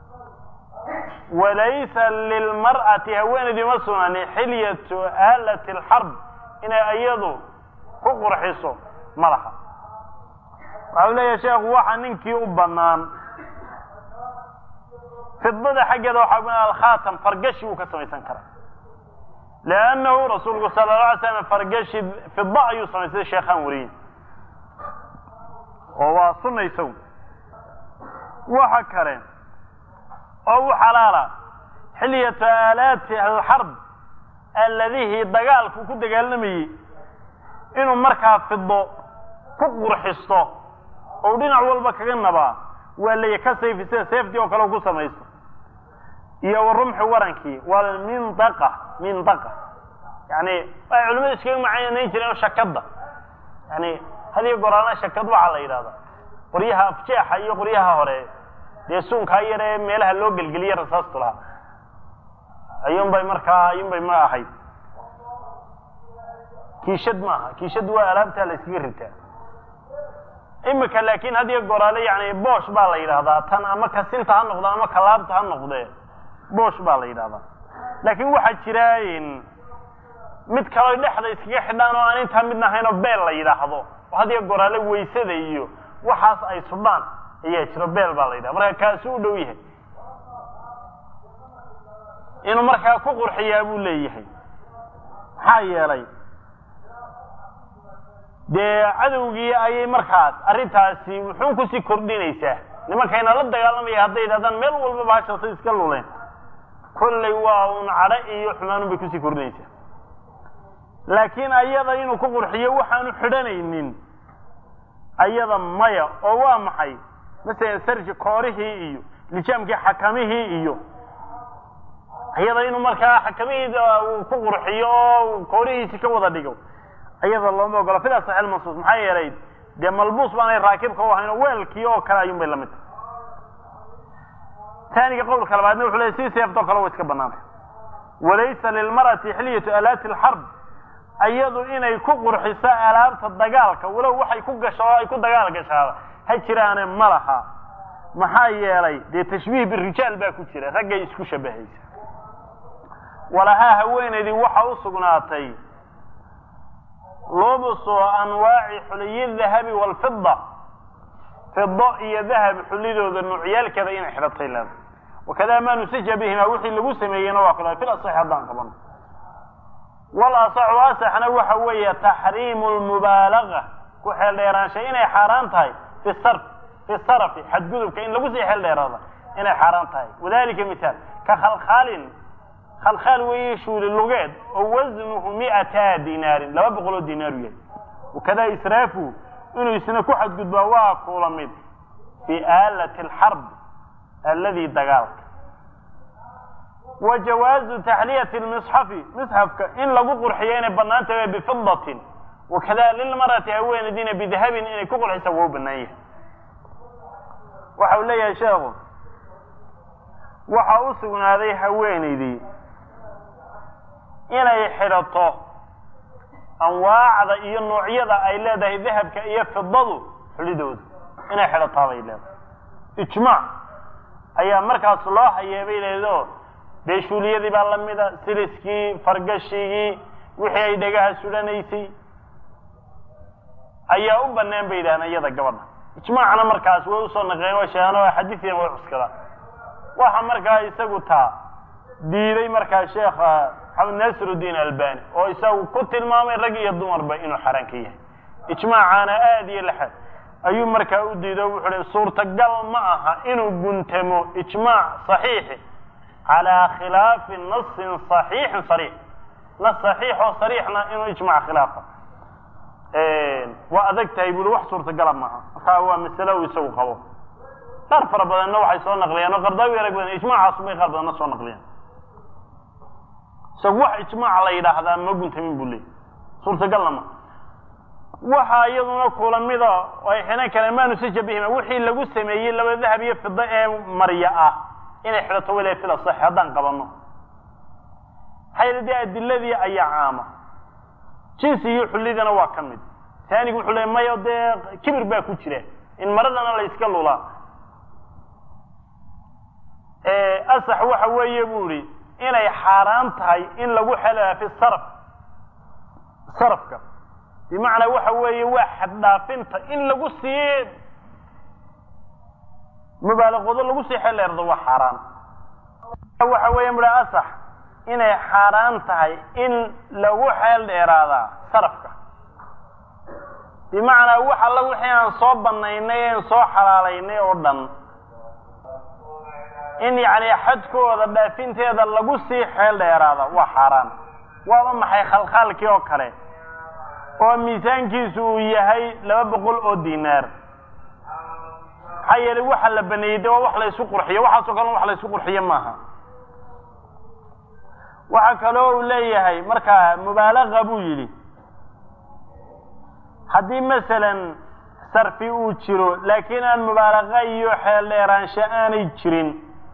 walaysa lilmar'ati haweenaydii ma sugnani xilyatu aalati alxarb inay iyadu ku qurxiso ma laha waxa u leeyahay sheekhu waxa ninkii u banaan fidada xaggeeda waxaa u banaan alkhaatam fargashi uu ka samaysan karaa liannahu rasuulku sala la alay slam fargashi fida ayuu samaystay sheekhaan wariyey oo waa sunaysow waxa kale oo u xalaala xilyatu aalaati alxarb alladihii dagaalku ku dagaalamayey inuu markaa fido ku qurxisto oo dhinac walba kaga nabaa waa laya ka sayfi sida seeftii oo kale ku samaysto iyo warumxi warankii waa mindaqa mindaqa yani waxay culimadu iskaga macanayn jireen shakada yani hadiyo goraana shakad waxaa la yidhahdaa qoryaha afjeexa iyo qoryaha hore dee suunkaa yaree meelaha loo gelgeliye rasaastu lahaa ayuun bay markaa ayuun bay ma ahayd kiishad maaha kiishad waa alaabtaa la iskaga ritaa imika laakin hadiyo goraale yani boosh baa la yidhahdaa tan ama kasinta ha noqdo ama kalaabta ha noqdee boosh baa la yidhahdaa laakin waxaa jira mid kaloo dhexda iskaga xidhaan oo aan intaa midna ahayn oo beel la yidhaahdo oo hadiyo goraale waysada iyo waxaas ay sudhaan ayaa jiro beel baa la yidhahda marka kaasi u dhow yahay inuu markaa ku qurxiyaa buu leeyahay maxaa yeelay dee cadowgii ayay markaas arrintaasi wuxuun kusii kordhinaysaa nimankayna la dagaalamaya hadday yidhahdaan meel walba bahashasay iska luleen kollay waa un cadho iyo xumaanun bay kusii kordhinaysaa laakiin ayada inuu ku qurxiyo waxaanu xidhanaynin ayada maya oo waa maxay masalan sarji koorihii iyo lijaamkii xakamihii iyo ayada inuu markaa xakamihiida uu ku qurxiyo oo koorihiisi ka wada dhigo ayada looma ogola fida saxiil mansuus maxaa yeelay dee malbuus baanay raakibka u ahayn oo weelkii oo kale ayuun bay lamid tahay taaniga qowlka labaadna wuxuu leeyay si seeftoo kale wa iska banaantay walaysa lilmar'ati xilyatu alaati alxarb ayadu inay ku qurxiso alaabta dagaalka walow waxay ku gasho oo ay ku dagaal gashaaba ha jiraane ma laha maxaa yeelay dee tashbiih birijaal baa ku jira raggay isku shabahaysa walahaa haweenaydii waxa u sugnaatay lubusu anwaaci xuliyi dahabi waalfida fido iyo dahab xulidooda nuucyaalkeeda inay xidhatay leeda wakada ma nusija bihima wixii lagu sameeyeyna waa kula fil asax haddaan qaban wal asaxu asaxna waxa weeye taxriimu lmubaalaga ku xeel dheeraansha inay xaaraan tahay fi sarf fi sarafi xadgudubka in lagu sii xeel dheeraada inay xaaraan tahay wadalika misaal ka khalkhaalin khalkhaal weeye shuuli lugeed oo wasnuhu mi'ata dinaarin laba boqol oo dinaaru yahay wakada israafu inuu isna ku xadgudbaa waa kula mid fi aalati alxarb alladii dagaalka wa jawaazu taxliyati lmisxafi misxafka in lagu qurxiyo inay bannaan tahay bifidatin wakada lilmarati haweenadiina bidahabin inay ku qurxisa waa u bannaan yahay waxa uu leeyahay sheekhu waxa u sugnaaday haweenaydii inay xidhato anwaacda iyo noocyada ay leedahay dahabka iyo fidadu xulidooda inay xidhataa bay leedahay ijmaac ayaa markaas loo hayeebay leedo beeshuuliyadii baa lamida siliskii fargashigii wixii ay dhagaha sudhanaysay ayaa u banaan bay yidhahdeen iyada gabadha ijmaacna markaas way usoo naqeen waa sheegaan xadiidiina way cuskadaan waxa markaa isagu taa diiday markaa sheekha maxamed nasirudiin albani oo isagu ku tilmaamay rag iyo dumarba inuu xaraan ka yahay ijmaacaana aada iyo laxad ayuu markaa u diido wuxuu hi suurtagal ma aha inuu guntamo ijmaac saxiixi calaa khilaafi nasin saxiixin sariix nas saxiix oo sariixna inuu ijmac khilaafa waa adag tahay buri wax suurtagala maaha markaa waa masale uu isagu qabo qaar fara badanna waxay soo naqliyeen oo qardaawi arag badan ijmaacaas bay qaar badanna soo naqliyeen isagu wax ijmaac la yidhaahdaa ma guntamin buu leeyay suurtagalna ma waxa iyaduna kula mida ay xidhan kareen maanu si jabihima wixii lagu sameeyey laba dahab iyo fida ee marya ah inay xidhato wala fila sax haddaan qabano maxaa dee adiladii ayaa caama jinsi iyo xullidana waa ka mid taanigu wuxuu leey mayo dee kibir baa ku jira in maradana la iska lulaa asax waxa weeye bu ihi inay xaaraan tahay in lagu xelaa fi sarf sarafka bimacnaa waxa weeye waa xaddhaafinta in lagu sii mubaalaqoodo lagu sii xeleerdo waa xaaraan waxa weeye mudha asax inay xaaraan tahay in lagu xeel dheeraadaa sarafka bimacnaa wax alla wixii aan soo banaynay aan soo xalaalaynay oo dhan in yacni xadkooda dhaafinteeda lagu sii xeel dheeraada waa xaaraan waaba maxay khalkhaalkii oo kale oo miisaankiisu uu yahay laba boqol oo dinaar maxaa yeelay waxa la baneeyey de waa wax la isku qurxiyo waxaasoo kale wax la isku qurxiyo maaha waxaa kaloo uu leeyahay markaa mubaalaqa buu yidhi haddii masalan sarfi uu jiro laakiin aan mubaalaqa iyo xeel dheeraansho aanay jirin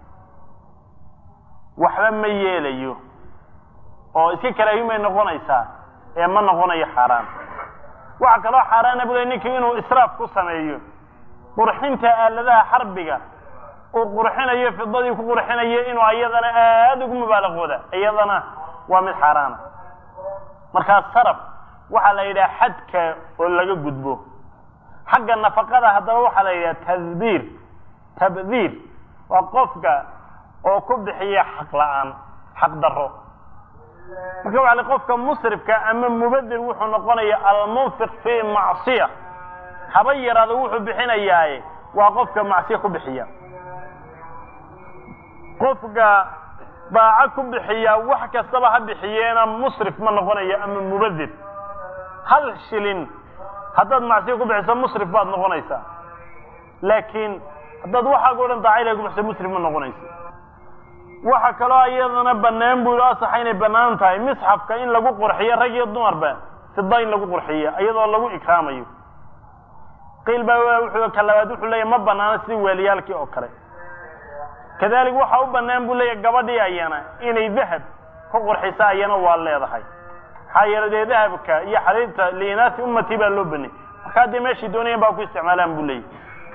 waxba ma yeelayo oo iska karaahimay noqonaysaa ee ma noqonayo xaaraan waxaa kaloo xaaraana bu le ninkii inuu israaf ku sameeyo qurxinta aaladaha xarbiga uu qurxinayo fidadii ku qurxinayo inuu ayadana aada ugu mubaalaqooda iyadana waa mid xaaraana markaa saraf waxaa la yidhaha xadka oo laga gudbo xagga nafaqada haddaba waxaa la yidhaha tadbiir tabdiir waa qofka oo ku bixiya xaq la-aan xaq daro marka waxa l qofka musrifka ama mubadir wuxuu noqonaya almunfiq fi macsiya haba yaraado wuxuu bixinayaaye waa qofka macsiya ku bixiya qofka daaco ku bixiya wax kastaba ha bixiyeena musrif ma noqonayo ama mubadir hal shilin haddaad macsiya ku bixiso musrif baad noqonaysaa laakiin haddaad waxaaga o dhan daaca ilahay ku bixiso musrif ma noqonayso waxa kaloo iyadana banaan bu asaxa inay banaan tahay misxafka in lagu qurxiyo rag iyo dumarba fida in lagu qurxiyo iyadoo lagu ikraamayo qiil baa wuxuu ka labaad wuxuu leeyahy ma banaano sidii weeliyaalkii oo kale kadalik waxa u banaan buu leeyahy gabadhii ayana inay dahab ku qurxiso ayana waa leedahay maxaa yeele dee dahabka iyo xariirta liinaati ummati baa loo banay markaa dee meeshii doonayan baa ku isticmaalaan buu leeyahy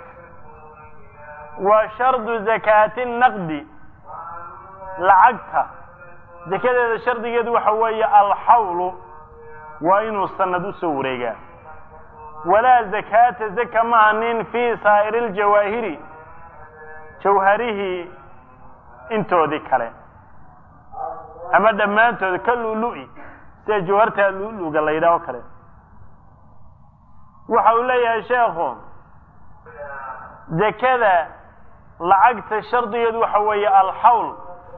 wa shardu zakaati naqdi lacagta zakadeeda shardigeedu waxa weeye alxawlu waa inuu sanad usoo wareegaa walaa zakaata zaka maanin fii saa'iri ljawaahiri jawharihii intoodii kale ama dhammaantood ka lulu-i sida jawharta luluga la yidhaho kale waxa uu leeyahay sheekhu zakada lacagta shardigeedu waxa weeye alxawl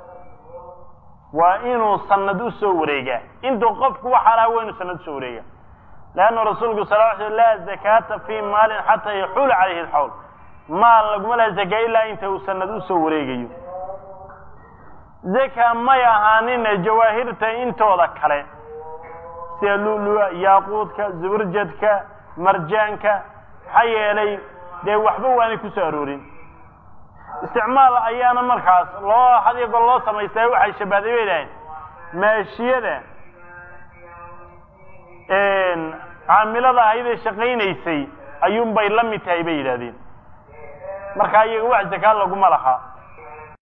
waa inuu sanad usoo wareegaa intuu qofku waxaa lahaa waa inuu sanad usoo wareegaa leanna rasuulku sal l sl laa zakaata fi maalin xataa yaxuula calayhi alxawl maal laguma laha zakaa ilaa inta uu sanad usoo wareegayo zaka may ahaanina jawaahirta intooda kale sida lulu-a yaaquudka zuburjadka marjaanka maxaa yeelay dee waxba waanay ku soo aroorin isticmaal ayaana markaas loo hadigo loo samaystaa waxay shabahday bay dhahayn maashiyada caamilada ahaydee shaqaynaysay ayuunbay la mid tahay bay yidhahdeen markaa iyaga wax zakaa laguma lahaa